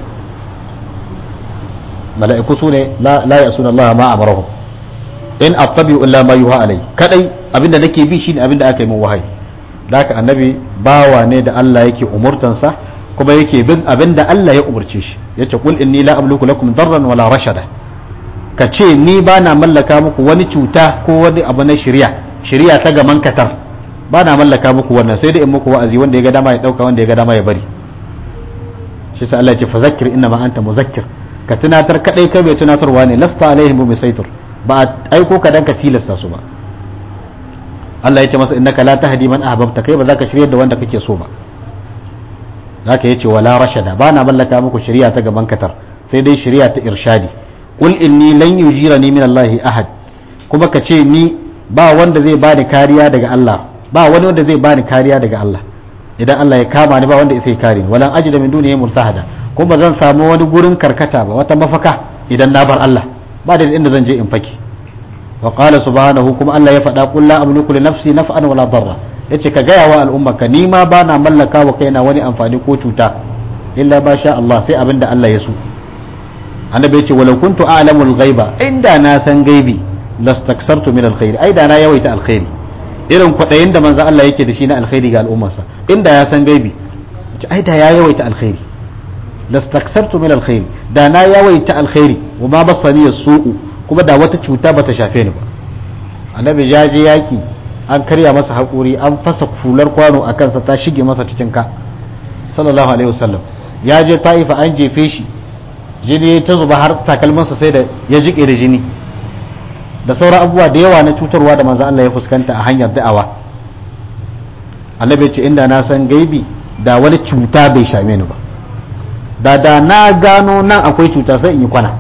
mala'iku su ne la la yasuna Allah ma amarahum in attabi'u illa ma yuha alai kadai abinda nake bi shine abinda aka yi min wahayi haka annabi bawa ne da Allah yake umurtansa kuma yake bin abinda Allah ya umurce shi yace qul inni la amliku lakum darran wala rashada ka ce ni ba na mallaka muku wani cuta ko wani abu na shari'a shari'a ta gaman katar ba na mallaka muku wannan sai da in muku wa'azi wanda ya ga dama ya dauka wanda ya ga dama ya bari shi sa Allah ya ce fazakkir inna ma anta muzakkir ka tunatar kadai kai bai tunatarwa ne lasta alaihim bisaitur ba a aiko ka dan ka tilasta su ba Allah ya ce masa innaka la tahdi man ahbabta kai ba za ka shirya da wanda kake so ba zaka yace wala rashada ba na mallaka muku shari'a ta gaban katar sai dai shari'a ta irshadi qul inni lan yujirani min Allah ahad kuma ka ce ni ba wanda zai bani kariya daga Allah ba wani wanda zai bani kariya daga Allah idan Allah ya kama ni ba wanda zai kare ni walan ajida min dunihi multahada kuma zan samu wani gurin karkata ba wata mafaka idan na bar Allah ba da inda zan je in faki wa qala subhanahu kuma Allah ya faɗa qul la amliku li nafsi naf'an wala darra yace ka gaya wa al'ummaka ni ma ba na mallaka wa kaina wani amfani ko cuta illa ba sha Allah sai abin da Allah ya so annabi yace walau kuntu a'lamu al-ghaiba inda na san gaibi lastaksartu min alkhairi ai da na yawaita alkhairi irin kwaɗayin da manzo Allah yake da shi na alkhairi ga al'ummarsa inda ya san gaibi ai da ya yawaita alkhairi lastaksartu min alkhairi da na yawaita alkhairi wa ma basani su'u kuma da wata cuta bata shafe ni ba annabi ya je yaki an karya masa haƙuri an fasa fular kwano a kansa ta shige masa cikin ka sallallahu alaihi wasallam ya je ta'ifa an jefe shi jini ta zuba har takalmansa sai da ya jike da jini da sauran abubuwa da yawa na cutarwa da manzo Allah ya fuskanta a hanyar da'awa annabi ce inda na san gaibi da wani cuta bai shame ni ba da da na gano nan akwai cuta sai in yi kwana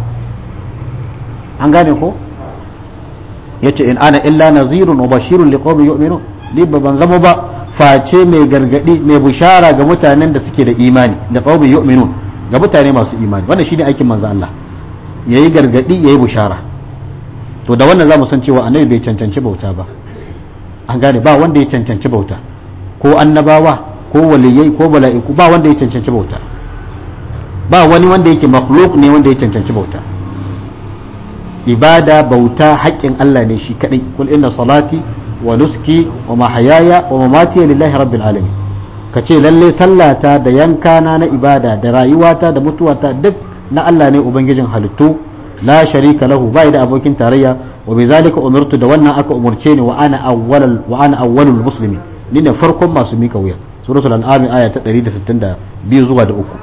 an gane ko yace in ana illa nazirun wa bashirun liqawmin yu'minun ni ba ban zama ba face mai gargadi mai bushara ga mutanen da suke da imani da qawmin yu'minun ga mutane masu imani wannan shine aikin manzo Allah yayi gargadi yayi bushara to da wannan zamu san cewa annabi bai cancanci bauta ba an gane ba wanda ya cancanci bauta ko annabawa ko waliyai ko mala'iku ba wanda ya cancanci bauta ba wani wanda yake makhluk ne wanda ya cancanci bauta ibada bauta haƙƙin Allah ne shi kadai kul inna salati wa nuski wa mahayaya wa mamati lillahi rabbil alamin kace lalle sallata da yankana na ibada da rayuwata da mutuwata duk na Allah ne ubangijin halittu la sharika lahu bai da abokin tarayya wa bi zalika umirtu da wannan aka umurce ni wa ana awwalul wa ana awwalul muslimin ni ne farkon masu mika wuya suratul an'am aya ta 162 zuwa da uku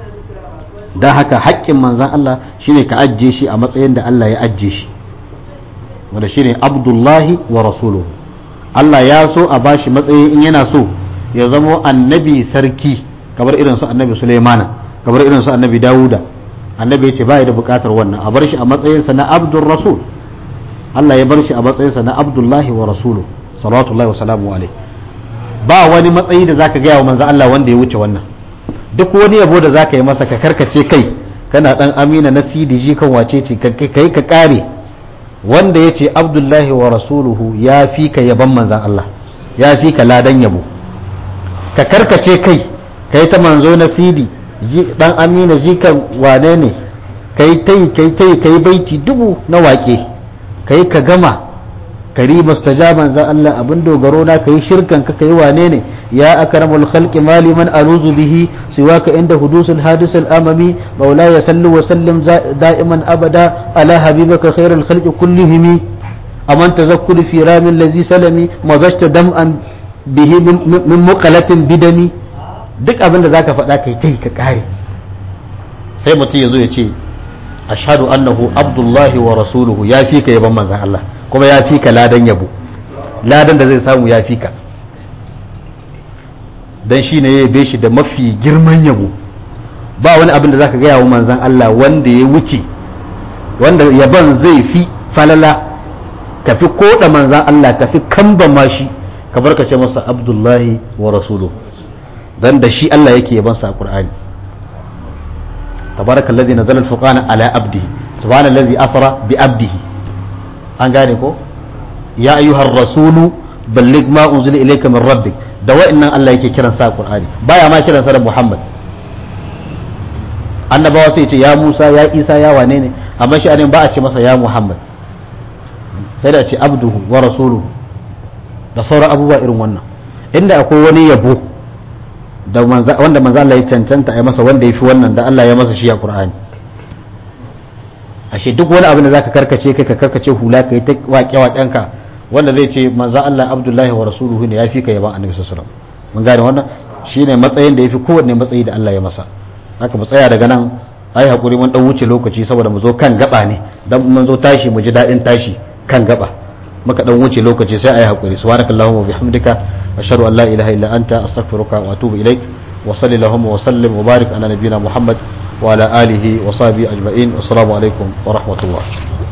dan haka haƙƙin manzon Allah shine ka ajje shi a matsayin da Allah ya ajje shi wanda shine abdullahi wa rasuluhu Allah ya so a bashi matsayi in yana so ya zamo annabi sarki kamar irin su annabi Sulaimana kamar irin su annabi Dawuda annabi ya ce ba da bukatar wannan a bar shi a matsayinsa na abdul rasul Allah ya bar shi a matsayinsa na abdullahi wa rasulu salawatullahi wa salamu alaihi ba wani matsayi da zaka gaya wa manzo Allah wanda ya wuce wannan duk wani yabo da zaka yi masa ka karkace kai kana dan amina na CDG kan wace ce kai ka kare wanda ya ce abdullahi wa rasuluhu ya fi ka yaban manzan Allah ya fi ka ladan yabo ka karkace kai kai ta manzo na CD dan amina jikan wane ne kai tai kai tai kai baiti dubu na wake kai ka gama kari mustajaban za Allah abin dogaro na kai shirkan ka kai wane ne ya akramul khalqi mali man aluzu bihi siwaka inda hudusul hadis al amami maula ya sallu wa sallim da'iman abada ala habibaka khairul khalqi kullihim aman tazakkul fi ramin ladhi salami mazashta dam'an bihi min muqalatin bidami duk abin da zaka faɗa kai kai ka kare sai mutum ya zo ya ce ashhadu annahu abdullahi wa rasuluhu ya fi ka yaban manzan Allah kuma ya fi ka ladan yabo ladan da zai samu ya fi ka dan shi ne ya yabe shi da mafi girman yabo ba wani abin da zaka gaya wa manzan Allah wanda ya wuce wanda yaban zai fi falala ka fi koda manzan Allah ka fi kamba mashi ka barkace masa abdullahi wa rasuluhu dan da shi Allah yake yaban sa a Qur'ani tabarakallazi nazala al-furqana ala abdihi subhanallazi asra bi abdihi an gane ko ya ayyuhar rasulu balligh ma unzila ilayka min rabbik da wa'annan Allah yake kiran sa Qur'ani baya ma kiran sa da Muhammad annabawa sai ce ya Musa ya Isa ya wane ne amma shi anin ba a ce masa ya Muhammad sai da ce abduhu wa rasuluhu da sauran abubuwa irin wannan inda akwai wani yabo da wanda manzo Allah ya cancanta a masa wanda ya fi wannan da Allah ya masa shi a Qur'ani ashe duk wani abin da zaka karkace kai ka karkace hula kai ta waƙe waƙenka wanda zai ce manzo Allah Abdullahi wa rasuluhu ne yafi ka yaban Annabi sallallahu alaihi wasallam mun gane wannan shine matsayin da yafi kowanne matsayi da Allah ya masa haka mu tsaya daga nan ai hakuri mun dan wuce lokaci saboda mu zo kan gaba ne dan mun zo tashi mu ji dadin tashi kan gaba muka dan wuce lokaci sai ai hakuri subhanakallahumma wa bihamdika ashhadu an la ilaha illa anta astaghfiruka wa atubu ilaik wa sallallahu wa sallim wa barik ala nabiyyina muhammad wa ala alihi wa sahbihi ajma'in assalamu alaikum wa rahmatullah